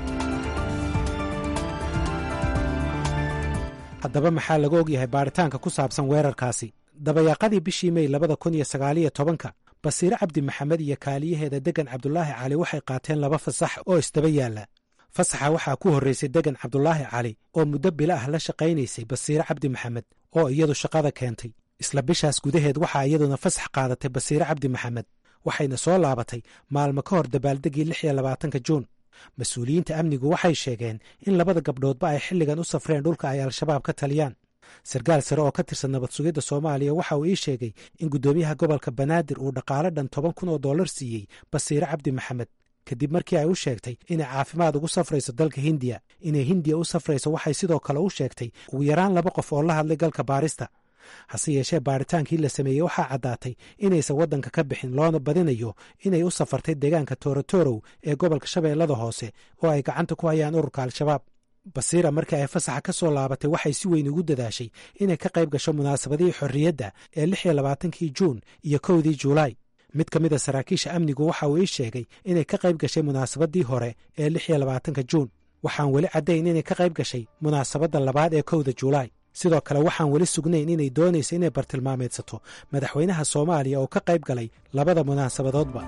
haddaba maxaa laga ogyahay baadhitaanka ku saabsan weerarkaasi dabayaaqadii bishii mey labada kun iyo sagaaliyo tobanka basiire cabdi maxamed iyo kaaliyaheeda degan cabdulaahi cali waxay qaateen laba fasax oo isdaba yaalla fasaxa waxaa ku horraysay degan cabdulaahi cali oo muddo bila ah la shaqaynaysay basiire cabdi maxamed oo iyadu shaqada keentay isla bishaas gudaheed waxaa iyaduna fasax qaadatay basiire cabdi maxamed waxayna soo laabatay maalmo ka hor dabaaldeggii lix iyo labaatanka juun mas-uuliyiinta amnigu waxay sheegeen in labada gabdhoodba ay xilligan u safreen dhulka ay al-shabaab ka taliyaan sarkaal sare oo ka tirsan nabad sugidda soomaaliya waxa uu ii sheegay in guddoomiyaha gobolka banaadir uu dhaqaale dhan toban kun oo dollar siiyey basiire cabdi maxamed kadib markii ay u sheegtay inay caafimaad ugu safrayso dalka hindiya inay hindiya u safrayso waxay sidoo kale u sheegtay ugu yaraan laba qof oo la hadlay galka baarista hase yeeshee baaritaankii la sameeyey waxaa caddaatay inaysan waddanka ka bixin loona badinayo inay u safartay deegaanka toorotorow ee gobolka shabeellada hoose oo ay gacanta ku hayaan ururka al-shabaab basiira markii ay fasaxa ka soo laabatay waxay si weyn ugu dadaashay inay ka qayb gasho munaasabadihii xorriyadda ee lix iyo labaatankii juun iyo kowdii juulaay mid ka mid a saraakiisha amnigu waxa uu ii sheegay inay ka qayb gashay munaasabadii hore ee lix iyo labaatanka juun waxaan weli caddayn inay ka qayb gashay munaasabadda labaad ee kowda juulaay sidoo kale waxaan weli sugnayn inay doonayso inay bartilmaameedsato madaxweynaha soomaaliya oo ka qayb galay labada munaasabadoodba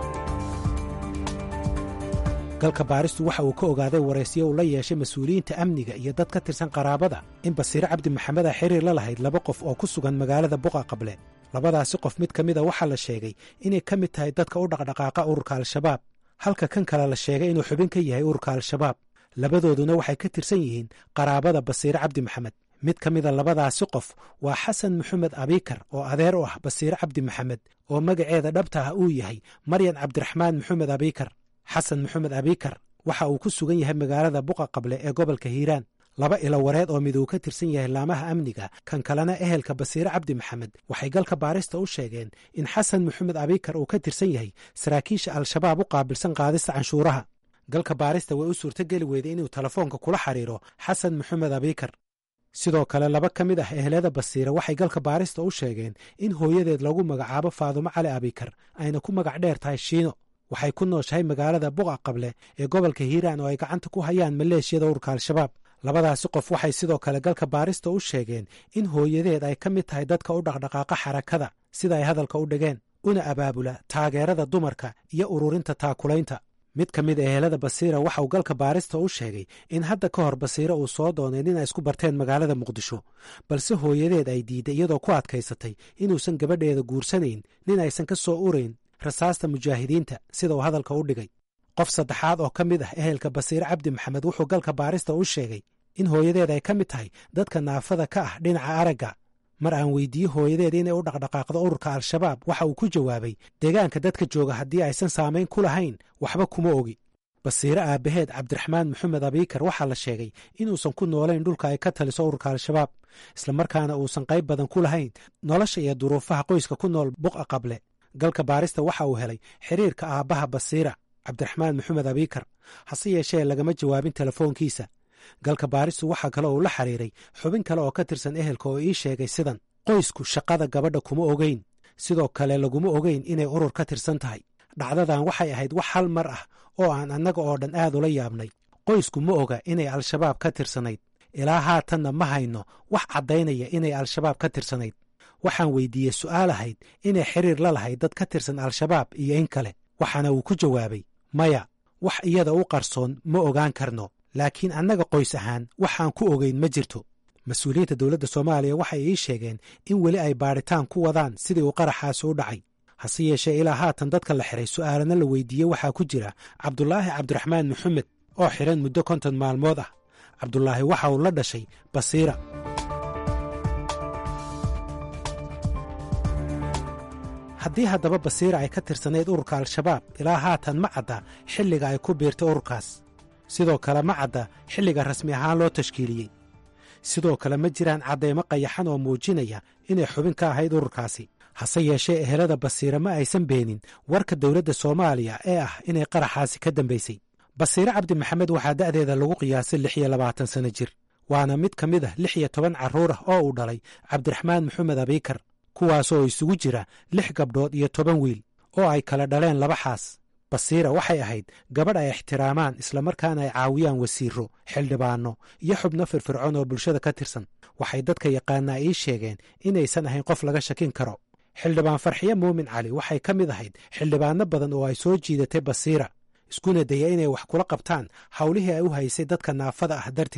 galka baaristu waxa uu ka ogaaday waraysiyo uu la yeeshay mas-uuliyiinta amniga iyo dad ka tirsan qaraabada in basiire cabdi maxamed a xiriir la lahayd laba qof oo ku sugan magaalada buqa qable labadaasi qof mid ka mida waxaa la sheegay inay ka mid tahay dadka u dhaqdhaqaaqa ururka al-shabaab halka kan kale la sheegay inuu xubin ka yahay ururka al-shabaab labadooduna waxay ka tirsan yihiin qaraabada basiire cabdi maxamed mid ka mida labadaasi qof waa xasan maxamed abiikar oo adeer u ah basiire cabdi maxamed oo magaceeda dhabta ah uu yahay maryan cabdiraxmaan maxamed abiikar xasan maxamed abiikar waxa uu ku sugan yahay magaalada buqa qable ee gobolka hiiraan laba ilo wareed oo mid uu ka tirsan yahay laamaha amniga kan kalena ehelka basiire cabdi maxamed waxay galka baarista u sheegeen in xasan maxamed abiikar uu ka tirsan yahay saraakiisha al-shabaab u qaabilsan qaadista canshuuraha galka baarista way u suurtogeli weyday inuu telefoonka kula xiriiro xasan maxamed abiikar sidoo kale laba ka mid ah ehelada basiire waxay galka baarista u sheegeen in hooyadeed lagu magacaabo faadumo cali abikar ayna ku magac dheer tahay shiino waxay ku nooshahay magaalada buqa qable ee gobolka hiiraan oo ay gacanta ku hayaan maleeshiyada ururka al-shabaab labadaasi qof waxay sidoo kale galka baarista u sheegeen in hooyadeed ay ka mid tahay dadka u dhaqdhaqaaqa xarakada sida ay hadalka u dhigeen una abaabula taageerada dumarka iyo ururinta taakulaynta mid ka mid ehelada basiira waxauu galka baarista u sheegay in hadda ka hor basiire uu soo doonay nin ay isku barteen magaalada muqdisho balse hooyadeed ay diidday iyadoo ku adkaysatay inuusan gabadheeda guursanayn nin aysan ka soo urayn rasaasta mujaahidiinta sida uu hadalka u dhigay qof saddexaad oo ka mid ah ehelka basiire cabdi maxamed wuxuu galka baarista u sheegay in hooyadeed ay ka mid tahay dadka naafada ka ah dhinaca aragga mar aan weydiiye hooyadeed inay u dhaqdhaqaaqdo ururka al-shabaab waxa uu ku jawaabay deegaanka dadka jooga haddii aysan saamayn ku lahayn waxba kuma ogi basiire aabbaheed cabdiraxmaan maxamed abiikar waxaa la sheegay inuusan ku noolayn dhulka ay ka taliso ururka al-shabaab islamarkaana uusan qayb badan ku lahayn nolosha iyo duruufaha qoyska ku nool buqa qable galka baarista waxa uu helay xiriirka aabbaha basiira cabdiraxmaan maxamed abiikar hase yeeshee lagama jawaabin telefoonkiisa galka baaristu waxaa kale uu la xiriiray xubin kale oo ka tirsan ehelka oo ii sheegay sidan qoysku shaqada gabadha kuma ogeyn sidoo kale laguma ogeyn inay urur ka tirsan tahay dhacdadan waxay ahayd wax hal mar ah oo aan annaga oo dhan aad ula yaabnay qoysku ma oga inay al-shabaab ka tirsanayd ilaa haatanna ma hayno wax caddaynaya inay al-shabaab ka tirsanayd waxaan weydiiyey su'aal ahayd inay xiriir la lahayd dad ka tirsan al-shabaab iyo in kale waxaana uu ku jawaabay maya wax iyada u qarsoon ma ogaan karno laakiin annaga qoys ahaan waxaan ku ogeyn ma jirto mas-uuliyiinta dowladda soomaaliya waxay ii sheegeen in weli ay baadhitaan ku wadaan sidii uu qaraxaasi u dhacay hase yeeshee ilaa haatan dadka la xiray su'aalana la weydiiyey waxaa ku jira cabdulaahi cabdiraxmaan maxamed oo xiran muddo konton maalmood ah cabdulaahi waxa uu la dhashay basiira haddii haddaba basiira ay ka tirsanayd ururka al-shabaab ilaa haatan ma cadda xilliga ay ku biirtay ururkaas sidoo kale ma cadda xilliga rasmi ahaan loo tashkiiliyey sidoo kale ma jiraan caddaymo qayaxan oo muujinaya inay xubin ka ahayd ururkaasi hase yeeshee ehelada basiire ma aysan beenin warka dowladda soomaaliya ee ah inay qaraxaasi ka dambaysay basiire cabdi maxamed waxaa da'deeda lagu qiyaasay lix iyo labaatan sanno jir waana mid ka mid ah lix iyo toban carruur ah oo uu dhalay cabdiraxmaan maxamed abiikar kuwaasoo isugu jira lix gabdhood iyo toban wiil oo ay kala dhaleen laba xaas basiira waxay ahayd gabadh ay ixtiraamaan islamarkaana ay caawiyaan wasiiro xildhibaanno iyo xubno firfircoon oo bulshada ka tirsan waxay dadka yaqaanaa ii sheegeen inaysan ahayn qof laga shakin karo xildhibaan farxiye muumin cali waxay ka mid ahayd xildhibaanno badan oo ay soo jiidatay basiira iskuna daya inay wax kula qabtaan howlihii ay u haysay dadka naafada ah darteed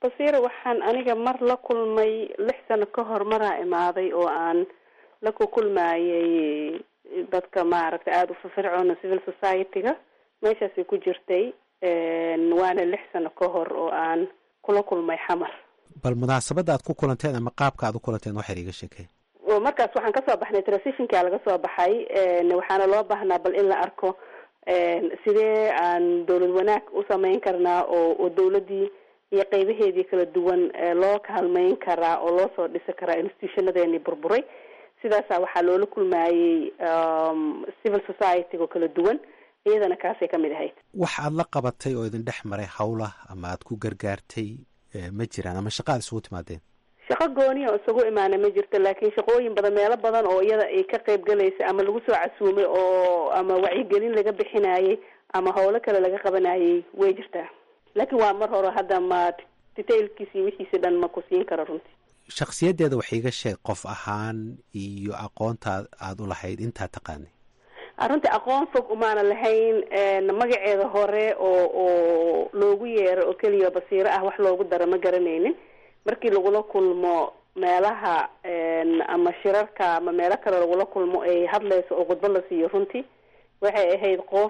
basiira waxaan aniga mar la kulmay lix sano ka hor maraa imaaday oo aan la ku kulmayay dadka maaragtay aada u firfircoona civil society-ga meeshaasay ku jirtay waana lix sano ka hor oo aan kula kulmay xamar bal munaasabadda aad ku kulanteen ama qaabka aad u kulanteen waxaad iga sheekeen oo markaas waxaan kasoo baxnay transitionkaa laga soo baxay waxaana loo baahnaa bal in la arko sidee aan dowlad wanaag u sameyn karnaa oo oo dowladii iyo qeybaheedii kala duwan loo kaalmeyn karaa oo loo soo dhisi karaa institutionadeeni burburay sidaasa waxaa loola kulmayey civil society-ga kala duwan iyadana kaasay kamid ahayd wax aad la qabatay oo idin dhex maray hawlah ama aad ku gargaartay ma jiraan ama shaqa aad isugu timaadeen shaqo gooni oo isugu imaana ma jirto laakiin shaqooyin badan meelo badan oo iyada ay ka qayb galaysa ama lagu soo casuumay oo ama wacyigelin laga bixinayay ama howlo kale laga qabanayay way jirtaa laakiin waa mar hore hadda ma detailkiisi wixiisi dhan ma ku siin karo runtii shaksiyaddeeda wax iiga sheeg qof ahaan iyo aqoonta aada u lahayd intaa taqaanay runtii aqoon fog umaana lahayn magaceeda hore oo oo loogu yeero oo keliya basiiro ah wax loogu daro ma garanaynin markii lagula kulmo meelaha ama shirarka ama meelo kale lagula kulmo ay hadlayso oo khudbo la siiyo runtii waxay ahayd qof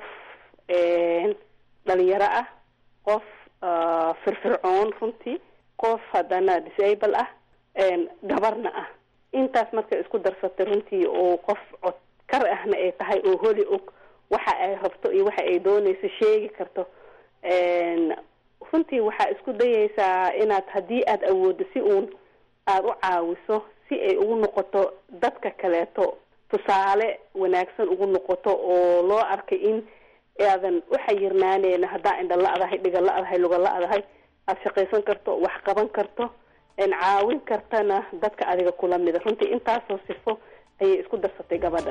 dhalinyaro ah qof firfircoon runtii qof haddana disable ah gabarna ah intaas markay isku darsatay runtii oo qof cod kar ahna ay tahay oo holi og waxa ay rabto iyo waxa ay doonayso sheegi karto runtii waxaa isku dayaysaa inaad haddii aada awooddo si uun aada u caawiso si ay ugu noqoto dadka kaleeto tusaale wanaagsan ugu noqoto oo loo arkay in aadan u xayirnaaneyna haddaa indha la-dahay dhiga la-dahay luga la-dahay aada shaqaysan karto wax qaban karto caawin kartana dadka adiga kula mida runtii intaasoo sifo ayay isku darsatay gabadha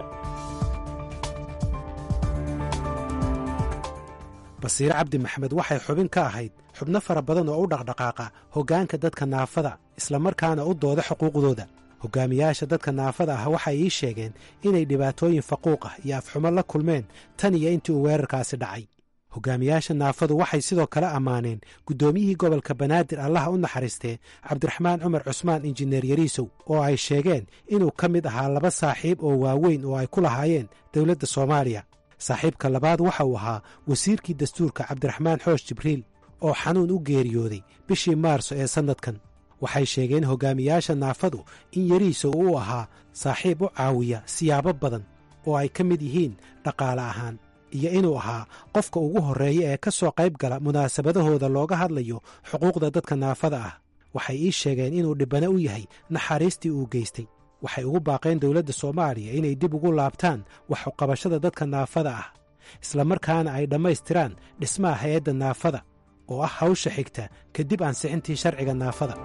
basiire cabdi maxamed waxay xubin ka ahayd xubno fara badan oo u dhaqdhaqaaqa hoggaanka dadka naafada islamarkaana u dooda xuquuqdooda hogaamiyaasha dadka naafada ah waxay ii sheegeen inay dhibaatooyin faquuq ah iyo afxumo la kulmeen tan iyo intii uu weerarkaasi dhacay hogaamiyaasha naafadu waxay sidoo kale ammaaneen guddoomiyihii gobolka banaadir allaha u naxariistee cabdiraxmaan cumar cusmaan injineer yariisow oo ay sheegeen inuu ka mid ahaa laba saaxiib oo waaweyn oo ay ku lahaayeen dowladda soomaaliya saaxiibka labaad waxa uu ahaa wasiirkii dastuurka cabdiraxmaan xoosh jibriil oo xanuun u geeriyooday bishii maarso ee sannadkan waxay sheegeen hogaamiyaasha naafadu in yariisow uu ahaa saaxiib u caawiya siyaabo badan oo ay ka mid yihiin dhaqaale ahaan iyo inuu ahaa qofka ugu horreeya ee ka soo qayb gala munaasabadahooda looga hadlayo xuquuqda dadka naafada ah waxay ii sheegeen inuu dhibbane u yahay naxariistii uu geystay waxay ugu baaqeen dowladda soomaaliya inay dib ugu laabtaan wax uqabashada dadka naafada ah islamarkaana ay dhammaystiraan dhismaha hay-adda naafada oo ah hawsha xigta kadib ansixintii sharciga naafada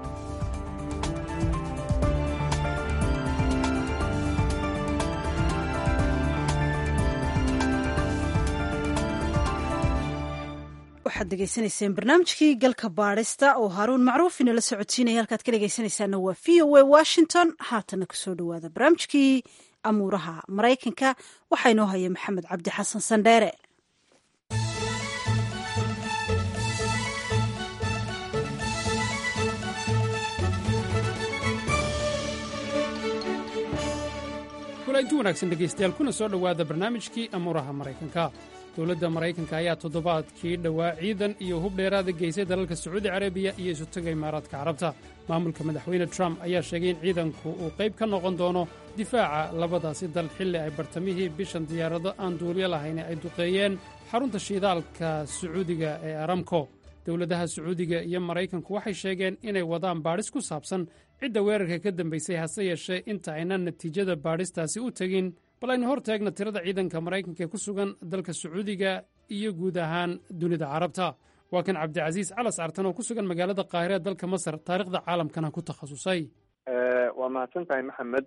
waxaad degeysanayseen barnaamijkii galka baadhista oo haaruun macruuf inala socodsiinaya halkaad ka dhegeysanaysaana waa v o a washington haatana kusoo dhowaada barnaamijkii amuuraha maraykanka waxaa inoo haya maxamed cabdi xasan sandheere kulanti wanaagsan dhegaystayaal kuna soo dhowaada barnaamijkii amuuraha maraykanka dowladda maraykanka ayaa toddobaadkii dhowaa ciidan iyo hub dheeraada geysay dalalka sacuudi carabiya iyo isutaga imaaraadka carabta maamulka madaxweyne trump ayaa sheegay in ciidanku uu qayb ka noqon doono difaaca labadaasi dal xilli ay bartamihii bishan diyaarado aan duuliyo lahayn ay duqeeyeen xarunta shiidaalka sacuudiga ee aramko dowladaha sacuudiga iyo maraykanku waxay sheegeen inay wadaan baadhis ku saabsan cidda weerarka ka dambaysay hase yeeshee inta aynan natiijada baadhistaasi u tegin bal aynu hor taagna tirada ciidanka maraykanka ee ku sugan dalka sacuudiga iyo guud ahaan dunida carabta waa kan cabdicasiis calas artan oo ku sugan magaalada qaahire ee dalka masar taarikhda caalamkana ku takhasusay waa mahadsan tahay maxamed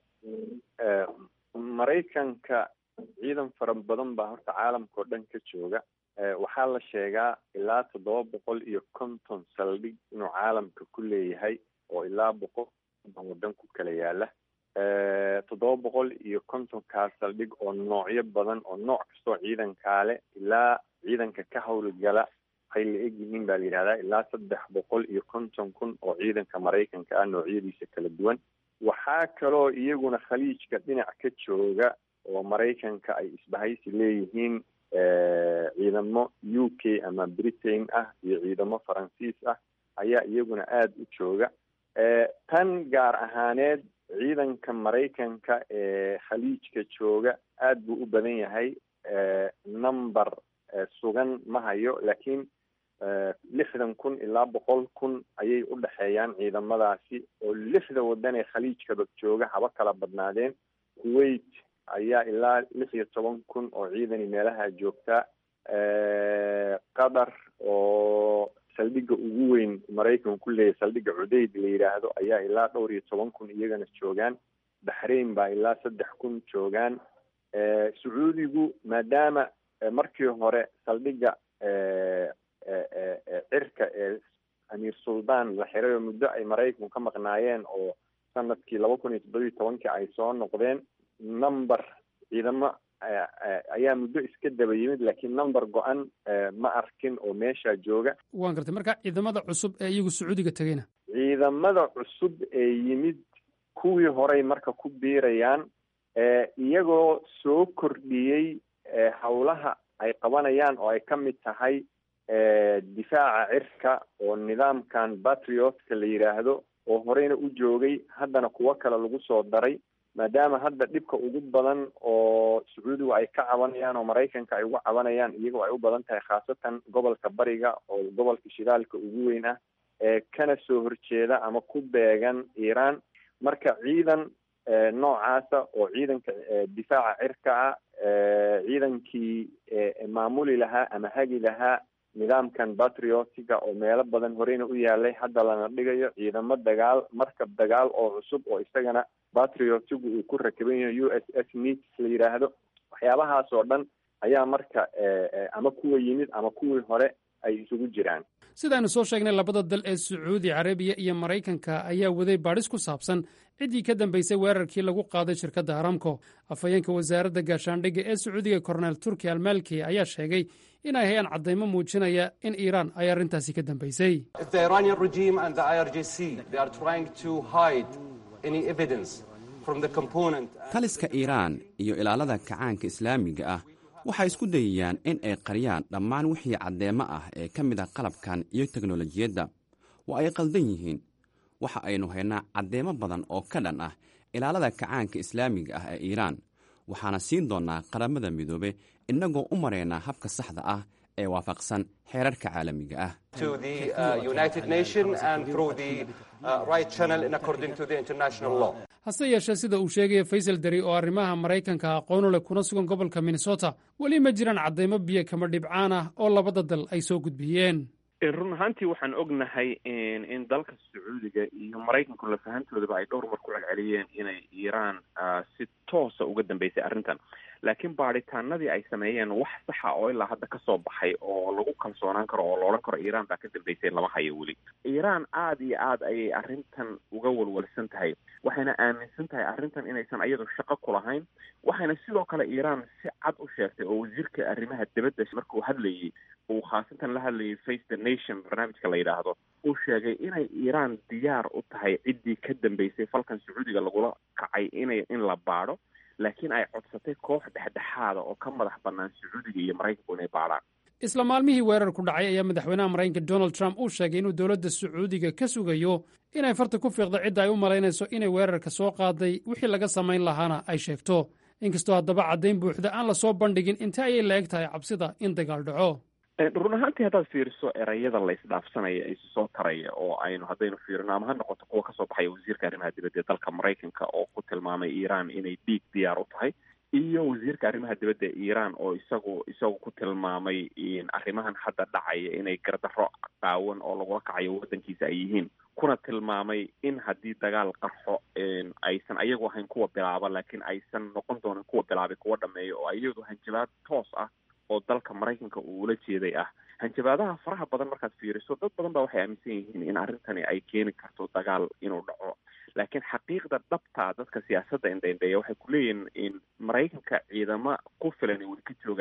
maraykanka ciidan fara badan baa horta caalamka oo dhan ka jooga waxaa la sheegaa ilaa toddoba boqol iyo konton saldhig inuu caalamka ku leeyahay oo ilaa boqol waddan ku kala yaala toddoba boqol iyo kontonkaa saldhig oo noocyo badan oo nooc kastoo ciidankaa leh ilaa ciidanka ka howlgala waxay la eg yihiin baa la yidhahdaa ilaa saddex boqol iyo konton kun oo ciidanka maraykanka ah noocyadiisa kala duwan waxaa kaloo iyaguna khaliijka dhinac ka jooga oo maraykanka ay isbahaysi leeyihiin ciidamo u k ama britain ah iyo ciidamo faransiis ah ayaa iyaguna aada u jooga tan gaar ahaaneed ciidanka maraykanka ee khaliijka jooga aada buu u badan yahay number sugan ma hayo laakiin lixdan kun ilaa boqol kun ayay u dhexeeyaan ciidamadaasi oo lixda wadan ee khaliijkaba jooga haba kala badnaadeen kuwait ayaa ilaa lix iyo toban kun oo ciidani meelaha joogta qatar oo saldhigga ugu weyn maraykanku ku leeyahy saldhigga cudeyd la yidhaahdo ayaa ilaa dhowr iyo toban kun iyagana joogaan baxrain baa ilaa saddex kun joogaan sacuudigu maadaama markii hore saldhigga cirka ee amiir suldaan la xiray oo muddo ay maraykanku ka maqnaayeen oo sanadkii laba kun iyo toddobiyo tobankii ay soo noqdeen number ciidamo ayaa muddo iska daba yimid laakiin number go-an ma arkin oo meesha jooga waan gartay marka ciidamada cusub ee iyagu sacuudiga tegeyna ciidamada cusub ee yimid kuwii horey marka ku biirayaan iyagoo soo kordhiyey howlaha ay qabanayaan oo ay ka mid tahay difaaca cirka oo nidaamkan patriotka la yidhaahdo oo horeyna u joogay haddana kuwo kale lagu soo daray maadaama hadda dhibka ugu badan oo sacuudigu ay ka cabanayaan oo maraykanka ay uga cabanayaan iyagoo ay u badan tahay khaasatan gobolka bariga oo gobolka shidaalka ugu weyn ah ee kana soo horjeeda ama ku beegan iiraan marka ciidan noocaasa oo ciidanka difaaca cirka ah ciidankii maamuli lahaa ama hagi lahaa nidaamkan patriotiga oo meelo badan horeyna u yaalay hadda lana dhigayo ciidamo dagaal markab dagaal oo cusub oo isagana patriotigu uu ku rakaban yahay u s s needs la yidhaahdo waxyaabahaas oo dhan ayaa marka ama kuwa yimid ama kuwii hore ay isugu jiraan sidaaynu soo sheegnay labada dal ee sacuudi carabiya iyo maraykanka ayaa waday baadhis ku saabsan ciddii ka dambaysay weerarkii lagu qaaday shirkadda aramco afhayeenka wasaaradda gaashaandhigga ee sacuudiga korneel turki almalki ayaa sheegay inay hayaan caddaymo muujinaya in iiraan ay arrintaasi ka dambaysay taliska iiraan iyo ilaalada kacaanka islaamiga ah waxay isku dayayaan in ay qariyaan dhammaan wixii caddeemo ah ee ka mid ah qalabkan iyo teknolojiyadda waa ay qaldan yihiin waxa aynu haynaa caddeemo badan oo ka dhan ah ilaalada kacaanka islaamiga ah ee iiraan waxaana siin doonnaa qaramada midoobe innagoo u maraynaa habka saxda ah ee waafaqsan xeerarka caalamiga ah hase yeeshee sida uu sheegaya faysal deri oo arrimaha maraykanka aqoonu leh kuna sugan gobolka minnesota weli ma jiraan caddaymo biyo kama dhibcaan ah oo labada dal ay soo gudbiyeen run ahaantii waxaan ognahay in dalka sacuudiga iyo maraykanku lafahantoodaba ay dhowr mar ku celceliyeen inay iiraan si toosa uga dambeysay arrintan laakiin baadhitaanadii ay sameeyeen wax saxa oo ilaa hadda kasoo baxay oo lagu kalsoonaan karo oo loodhan karo iiraan baa ka dambeysay lama hayo weli iiraan aada iyo aad ayay arrintan uga walwalsan tahay waxayna aaminsan tahay arrintan inaysan iyadu shaqo ku lahayn waxayna sidoo kale iiraan si cad u sheegtay oo wasiirka arrimaha dibadda markuu hadlayay uu khaasatan la hadlayay face the nation barnaamijka la yidhaahdo uu sheegay inay iiraan diyaar u tahay ciddii ka dambeysay falkan sacuudiga lagula kacay inay in la baadho laakiin ay codsatay koox dhexdhexaada oo ka madax bannaan sacuudiga iyo maraykanku inay baadhaan isla maalmihii weerarku dhacay ayaa madaxweynaha maraykanka donald trump uu sheegay inuu dowladda sacuudiga ka sugayo inay farta ku fiiqdo cidda ay u malaynayso inay weerarka soo qaaday wixii laga samayn lahaana ay sheegto inkastoo haddaba caddayn buuxda aan la soo bandhigin inta ayay la eg tahay cabsida in dagaal dhaco run ahaantii haddaad fiiriso erayada la isdhaafsanaya isu soo taraya oo aynu haddaynu fiirino ama ha noqoto kuwa kasoo baxaya wasiirka arrimaha dibadda ee dalka maraykanka oo ku tilmaamay iiraan inay dhiig diyaar u tahay iyo wasiirka arrimaha dibadda ee iiraan oo isagu isagu ku tilmaamay arrimahan hadda dhacaya inay gardarro qaawan oo lagula kacayo waddankiisa ay yihiin kuna tilmaamay in haddii dagaal qarxo aysan ayagu ahayn kuwa bilaaba laakiin aysan noqon doonin kuwa bilaabay kuwa dhameeya oo iyadu hanjabaad toos ah oo dalka maraykanka uu ula jeeday ah hanjabaadaha faraha badan markaad fiiriso dad badan baa waxay aaminsan yihiin in arrintani ay keeni karto dagaal inuu dhaco laakiin xaqiiqda dhabta dadka siyaasadda indhaindheeya waxay ku leeyihiin in maraykanka ciidamo ku filan way ka joogaan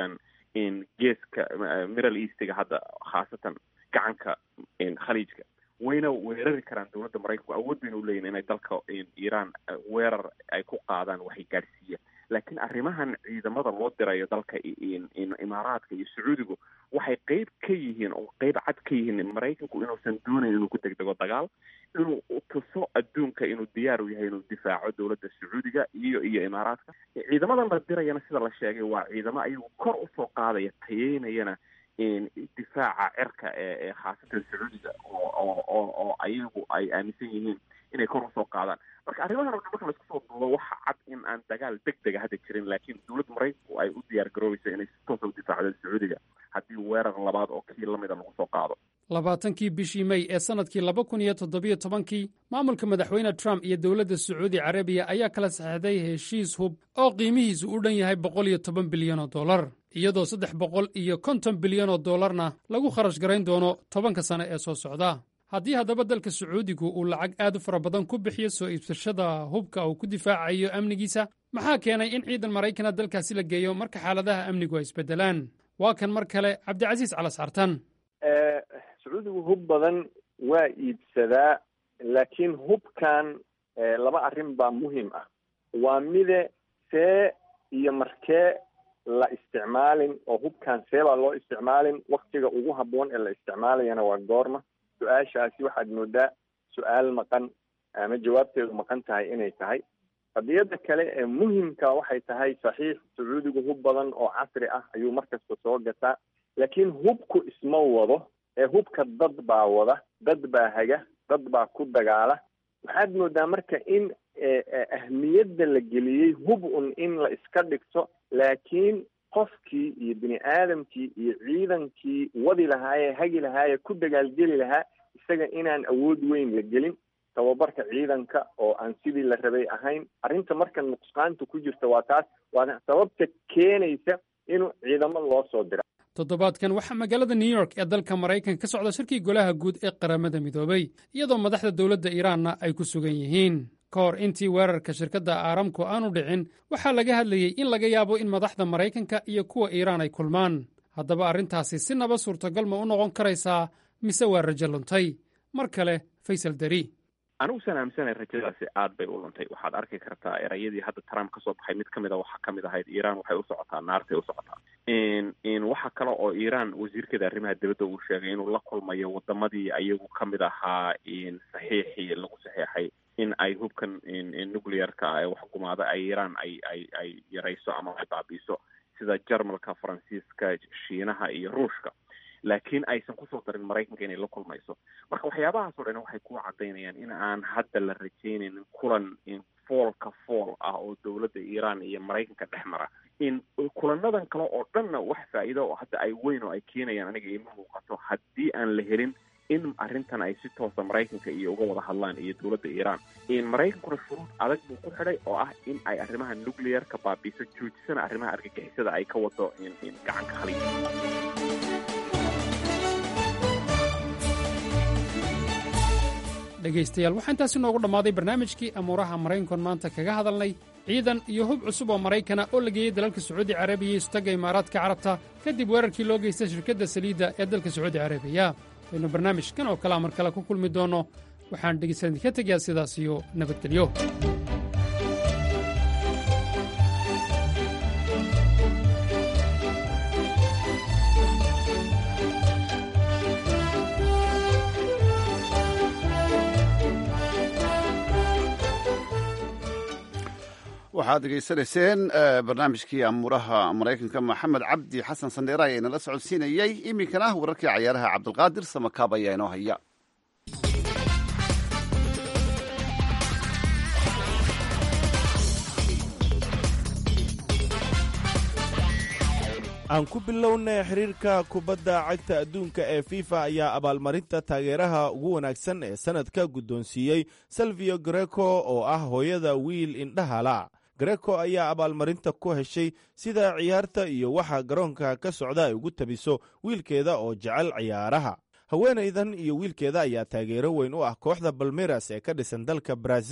geeska middle eastiga hadda khaasatan gacanka khaliijka wayna weerari karaan dowladda maraykanku awood bayna uleeyihin inay dalka iiraan weerar ay ku qaadaan waxay gaadhsiiyaan laakiin arrimahan ciidamada loo dirayo dalka imaaraadka iyo sacuudigu waxay qeyb ka yihiin oo qeyb cad ka yihiin maraykanku inuusan doonayn inuu ku degdego dagaal inuu tuso adduunka inuu diyaar u yahay inuu difaaco dowladda sacuudiga iyo iyo imaaraadka ciidamadan la dirayana sida la sheegay waa ciidamo ayagu kor usoo qaadaya tayeynayana difaaca cirka ee ee khaasatan sacuudiga oo oo oo oo ayagu ay aaminsan yihiin inay kor usoo qaadaan marka arrimahan o dhan marka laisku soo duubo waxa cad in aan dagaal deg dega hadda jirin laakiin dowladda maraykanku ay u diyaar garoobeyso inay si toosa u difaacdo sacuudiga haddii weerar labaad oo kii lamida lagu soo qaado labaatankii bishii mey ee sannadkii laba kun iyo toddobiyo tobankii maamulka madaxweyne trump iyo dowladda sacuudi carabiya ayaa kala saxeixday heshiis hub oo qiimihiisu u dhan yahay boqol iyo toban bilyan oo dollar iyadoo saddex boqol iyo konton bilyan oo dollarna lagu kharash garayn doono tobanka sane ee soo socda haddii haddaba dalka sacuudigu uu lacag aad u fara badan ku bixiyo soo iibsashada hubka uu ku difaacayo amnigiisa maxaa keenay in ciidan maraykana dalkaasi la geeyo marka xaaladaha amnigu ay isbeddelaan waa kan mar kale cabdicasiis calasartan sacuudigu hub badan waa iibsadaa laakiin hubkan laba arrin baa muhiim ah waa mide see iyo markee la isticmaalin oo hubkan see baa loo isticmaalin waktiga ugu habboon ee la isticmaalayana waa goorma su-aashaasi waxaad moodaa su-aal maqan ama jawaabteedu maqan tahay inay tahay qadiyadda kale ee muhimka waxay tahay saxiix sacuudigu hub badan oo casri ah ayuu markasta soo gataa laakiin hubku isma wado ee hubka dad baa wada dad baa haga dad baa ku dagaala waxaad moodaa marka in ahmiyadda la geliyey hub un in la iska dhigto laakiin qofkii iyo bini aadamkii iyo ciidankii wadi lahaayee hagi lahaayee ku dagaalgeli lahaa isaga inaan awood weyn la gelin tababarka ciidanka oo aan sidii la rabay ahayn arrinta marka nuqsaanta ku jirta waa taas waa sababta keenaysa inuu ciidamo loo soo dira toddobaadkan waxaa magaalada new york ee dalka maraykanka ka socda shirkii golaha guud ee qaramada midoobay iyadoo madaxda dowladda iiraanna ay ku sugan yihiin ka hor intii weerarka shirkadda aaramku aanu dhicin waxaa laga hadlayey in laga yaabo in madaxda maraykanka iyo kuwa iiraan ay kulmaan haddaba arrintaasi si naba suurtagal ma u noqon karaysaa mise waa rajo luntay mar kale faysal dari anigusan aaminsanay rajadaasi aad bay u luntay waxaad arki kartaa erayadii hadda trump kasoo baxay mid kamid a waxaa kamid ahayd iiraan waxay u socotaa naartay u socotaa waxa kale oo iiraan wasiirkeeda arrimaha dibadda uu sheegay inuu la kulmayo wadamadii ayagu kamid ahaa saxiixii lagu saxeexay in ay hubkan nuclearka ee waxgumaada ay iiraan ay ay ay yarayso ama ay baabiiso sida jarmalka faransiiska shiinaha iyo ruushka laakiin aysan kusoo darin maraykanka inay la kulmayso marka waxyaabahaasoo dhan waxay ku cadaynayaan in aan hadda la rajeynaynin kulan foolka fool ah oo dowladda iiraan iyo maraykanka dhex mara in kulanadan kale oo dhanna wax faa'iido oo hadda ay weyn oo ay keenayaan aniga iima muuqato haddii aan la helin in arrintan ay si toosa maraykanka iyo uga wada hadlaan iyo dowladda iiraan maraykankuna shuruud adag buu ku xidhay oo ah in ay arrimaha nuclearka baabiiso joojisana arrimaha argagixisada ay ka wado gacanka khaliij dhegaystayaal waxaa intaasi noogu dhammaaday barnaamijkii amuuraha maraykankoon maanta kaga hadalnay ciidan iyo hub cusub oo maraykana oo la geeyey dalalka sacuudi carabiya iyo istagga imaaraadka carabta kadib weerarkii loo geystay shirkadda saliidda ee dalka sacuudi carabiya waynu barnaamijkan oo kalea mar kale ku kulmi doonno waxaan dhegaystadan idinka tegayaa sidaas iyo nabadgelyo waxaad degeysanayseen barnaamijkii amuuraha maraykanka maxamed cabdi xasan sandheere ayaa inala socodsiinayey iminkana wararkii cayaaraha cabdulqaadir samakaab ayaa inoo haya aan ku bilownay xiriirka kubadda cagta adduunka ee fifa ayaa abaalmarinta taageeraha ugu wanaagsan ee sannadka guddoonsiiyey salvio greco oo ah hooyada wiil indhahala greco ayaa abaalmarinta ku heshay sida ciyaarta iyo waxa garoonka ka socda ay ugu tabiso wiilkeeda oo jecel ciyaaraha haweenaydan iyo wiilkeeda ayaa taageero weyn u ah kooxda balmeras ee ka dhisan dalka brazil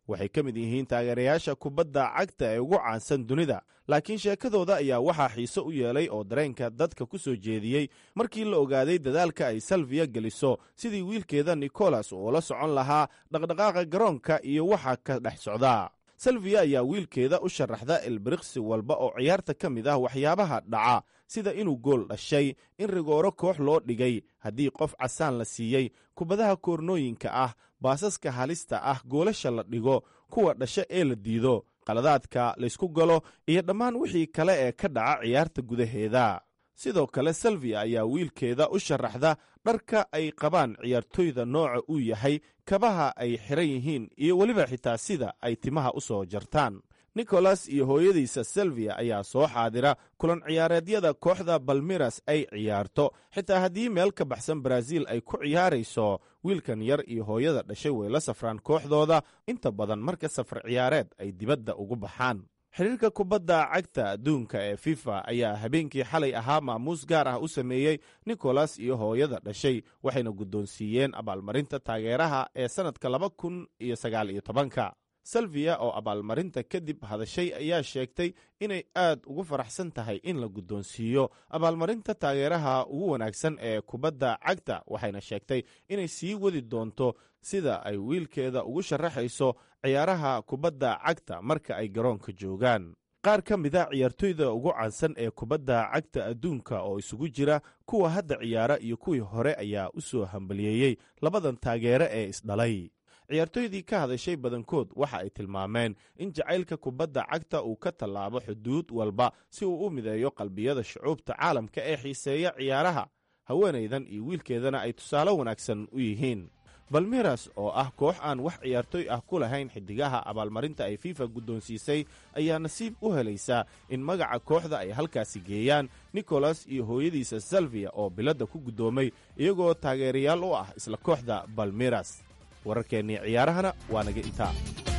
waxay ka mid yihiin taageerayaasha kubadda cagta ee ugu caansan dunida laakiin sheekadooda ayaa waxaa xiise u yeelay oo dareenka dadka ku soo jeediyey markii la ogaaday dadaalka ay salviya geliso sidii wiilkeeda nicolas oo la socon lahaa dhaqdhaqaaqa garoonka iyo waxa ka dhex socda salviya ayaa wiilkeeda u sharaxda ilbiriqsi walba oo ciyaarta ka mid ah waxyaabaha dhaca sida inuu gool dhashay in rigooro koox loo dhigay haddii qof casaan la siiyey kubadaha koornooyinka ah baasaska halista ah goolasha la dhigo kuwa dhasha ee la diido qaladaadka laysku galo iyo dhammaan wixii kale ee ka dhaca ciyaarta gudaheeda sidoo kale salviya ayaa wiilkeeda u sharaxda dharka ay qabaan ciyaartoyda nooca uu yahay kabaha ay xiran yihiin iyo weliba xitaa sida ay timaha u soo jartaan nicholas iyo hooyadiisa selviya ayaa soo xaadira kulan ciyaareedyada kooxda balmiras ay ciyaarto xitaa haddii meel ka baxsan baraaziil ay ku ciyaarayso wiilkan yar iyo hooyada dhashay way la safraan kooxdooda inta badan marka safar ciyaareed ay dibadda ugu baxaan xiriirka kubadda cagta adduunka ee fifa ayaa habeenkii xalay ahaa maamuus gaar ah u sameeyey nicholas iyo hooyada dhashay waxayna guddoonsiiyeen abaalmarinta taageeraha ee sannadka laba kun iyo sagaal iyo tobanka salviya oo abaalmarinta kadib hadashay ayaa sheegtay inay aad ugu faraxsan tahay in la guddoonsiiyo abaalmarinta taageeraha ugu wanaagsan ee kubadda cagta waxayna sheegtay inay sii wadi doonto sida ay wiilkeeda ugu sharaxayso ciyaaraha kubadda cagta marka ay garoonka joogaan qaar ka mid a ciyaartoyda ugu caansan ee kubadda cagta adduunka oo isugu jira kuwa hadda ciyaara iyo kuwii hore ayaa u soo hambaliyeeyey labadan taageere ee isdhalay ciyaartoydii ka hadashay badankood waxa ay tilmaameen in jacaylka kubadda cagta uu ka tallaabo xuduud walba si uu u mideeyo qalbiyada shucuubta caalamka ee xiiseeya ciyaaraha haweenaydan iyo wiilkeedana ay tusaale wanaagsan u yihiin balmiras oo ah koox aan wax ciyaartoy ah ku lahayn xidigaha abaalmarinta ay fifa guddoonsiisay ayaa nasiib u helaysaa in magaca kooxda ay halkaasi geeyaan nicholas iyo hooyadiisa salviya oo biladda ku guddoomay iyagoo taageerayaal u ah isla kooxda balmiras wararkeennii ciyaarahana waa naga intaa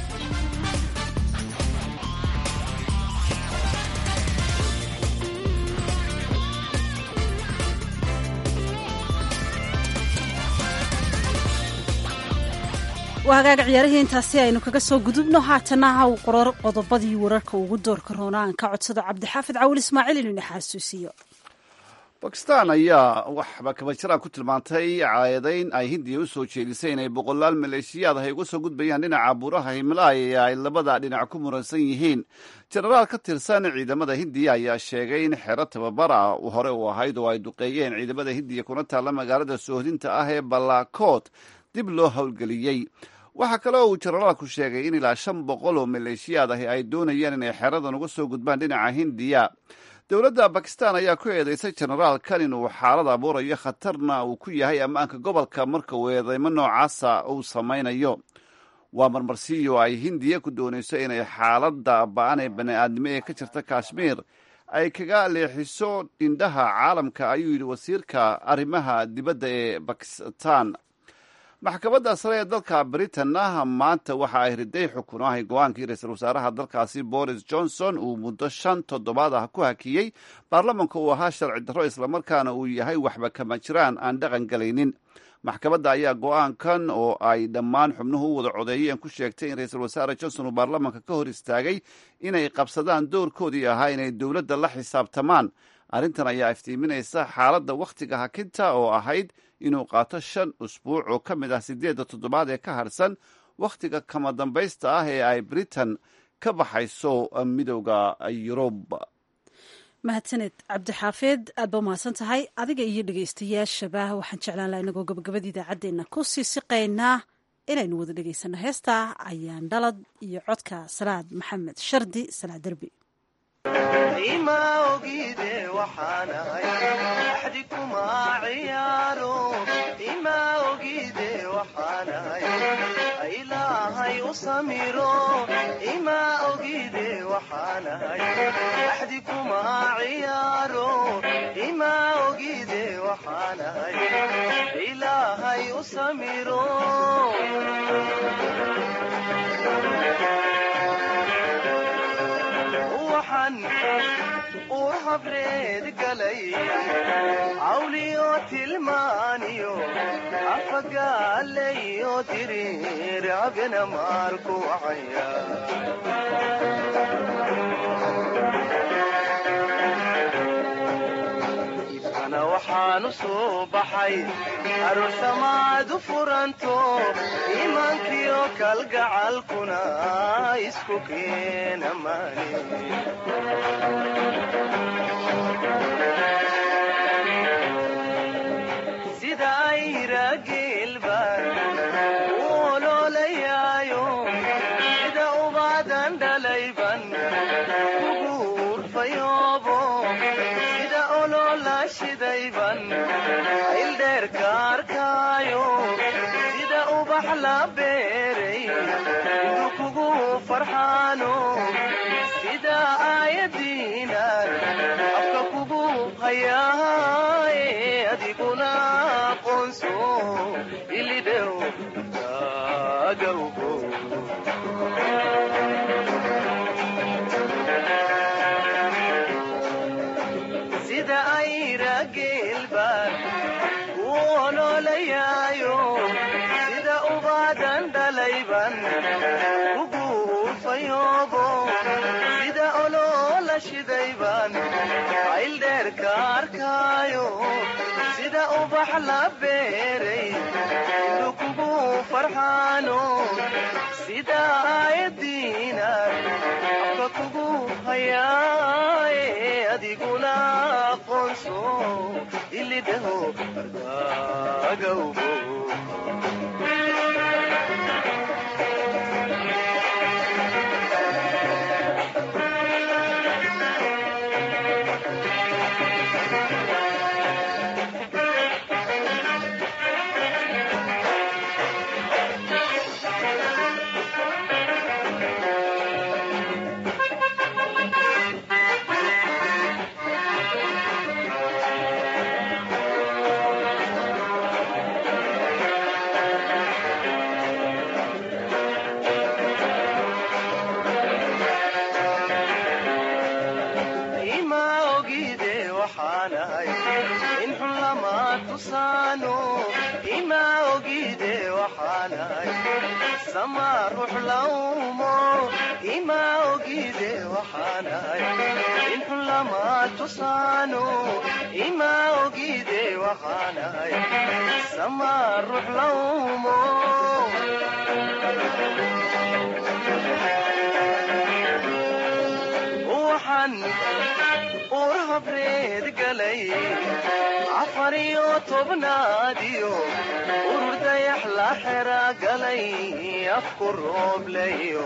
waa hagaaga ciyaarihii intaasi aynu kaga soo gudubno haatana haw qoror qodobadii wararka ugu doorka roona aan ka codsado cabdixaafid cawil ismaaciil inuu ina xasuusiyo bakistan ayaa waxba kaba jiraan ku tilmaantay caadayn ay hindiya u soo jeedisay inay boqolaal maleeshiyaad ah ay uga soo gudbayaan dhinaca buuraha himalaaya ee ay labada dhinac ku muransan yihiin jenaraal ka tirsan ciidamada hindiya ayaa sheegay in xero tababara hore u ahayd oo ay duqeeyeen ciidamada hindiya kuna taalla magaalada soohdinta ah ee balakoot dib loo howlgeliyey waxaa kale oo uu jenaraalku sheegay in ilaa shan boqol oo maleeshiyaad ahi ay doonayaan inay xeradan uga soo gudbaan dhinaca hindiya dowladda bakistan ayaa ku eedeysay jenaraalkan inuu xaalad abuurayo khatarna uu ku yahay ammaanka gobolka marka uu eedeymo noocaasa uu samaynayo waa marmarsiyo ay hindiya ku doonayso inay xaaladda ba-an ee bani-aadnimo ee ka jirta kashmiir ay kaga leexiso indhaha caalamka ayuu yidhi wasiirka arrimaha dibadda ee bakistan maxkamadda sare ee dalka britanna maanta waxa ay riday xukun ahay go-aankii ra-iisul wasaaraha dalkaasi boris johnson uu muddo shan toddobaad ah ku hakiyey baarlamanka uu ahaa sharci darro islamarkaana uu yahay waxba kama jiraan aan dhaqan galaynin maxkamadda ayaa go-aankan oo ay dhammaan xubnuhu u wada codeeyeen ku sheegtay in ra-iisul wasaare johnson uu baarlamanka ka hor istaagay inay qabsadaan doorkoodii ahaa inay dowladda la xisaabtamaan arrintan ayaa iftiiminaysa xaaladda wakhtiga hakinta oo ahayd inuu qaato shan usbuuc oo ka mid ah siddeedda toddobaad ee ka harsan wakhtiga kama dambaysta ah ee ay britain ka baxayso midowda yurub mahadsaned cabdixaafeed aad ba mahadsan tahay adiga iyo dhegaystayaashaba waxaan jeclaan laha inagoo gabagabada idaacaddeena ku sii siqaynaa inaynu wada dhegaysano heestaa ayaan dhalad iyo codka salaad maxamed shardi salaad derbi ima ogide waxaanahay axdi kuma ciyaaro ima ogide waxaanahay ilaahay u samiro ima ogide waxaanahay axdi kuma ciyaaro ima ogide waxaanahay ilaahay u samiro uur habreed galay cawliyo tilmaaniyo afagaalayo diriir abina maarku wacaya ibkana waxaanu soo baxay aroosamaad u furanto iimaankiyo kalgacalkuna isku keena maani sida ayra geelbaan u oloolayaayo sida ubaadan dhalayban ugu urfayoobo sida oloola shidayban ildheerka arkaayo sida ubax la beeray indu kugu farxaano sida aayadiinan afka kugu hayaaye adiguna aqoonso ilidhew agawgo sida ayra geelbaan u oloolayaayo sida ubaadan dhalayban ugu urfayoobo sida oloola shidayban ayldheerka arkaayo sida ubax la beeray indu kugu farxaano sida aayadiinan afka kugu hayaaye adiguna aqoonso ilidhaho argaagawgo ima ogide waxaanahay in xun lama tusaano ima ogide waxaanahay sama ruux lawmo ima ogide waxaanahay in xun lama tusaano ima ogide waxaanahay sama ruux lawmo waxaan uur habreed galay afar iyo tobnaadiyo urur dayax la xera galay afku rooblayo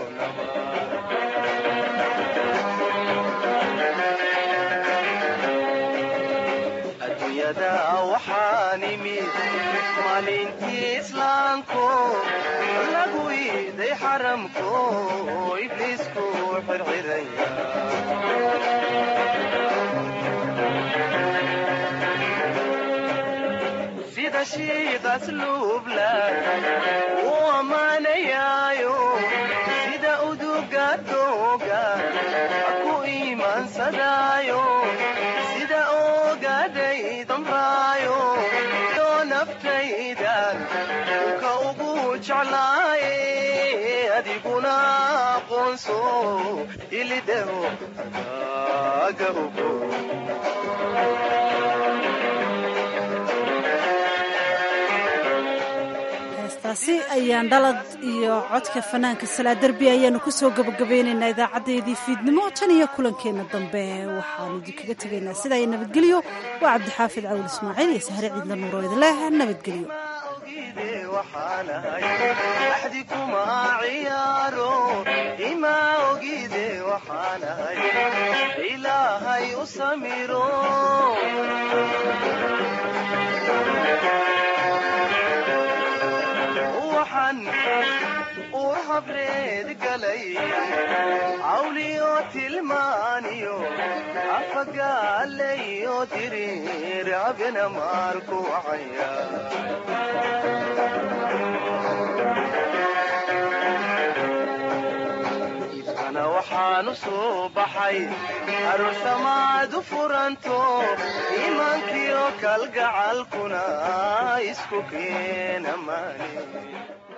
adduunyada waxaan imid maalintii islaamko lagu iiday xaramko ibliisku xirxiraya sida shiiqas luubla u ammaanayaayo sida uduga dooga ku iimaansadaayo sida oogaday damraayo doo naftaydan ka ugu jeclaaye adiguna aqoonso ilidhaho aga ugo heestaasi ayaan dhalad iyo codka fanaanka salaa derbi ayaanu kusoo gabagabeynaynaa idaacadeedii fiidnimo tan iyo kulankeenna dambe waxaanu idinkaga tegaynaa sidaa iyo nabadgelyo waa cabdixaafid cawil ismaaciil iyo sahre ciidla nuuro idinleh nabadgelyo waxaanahay axdi kuma ciyaaro ima ogide waxaanahay ilaahay u samiro waxaan uur habreed galay cawliyo tilmaaniyo afagaalayo diriir abina maarku wacaya ibkana waxaan u soo baxay aroosamaad u furanto iimaankiyo kalgacalkuna isku keena maani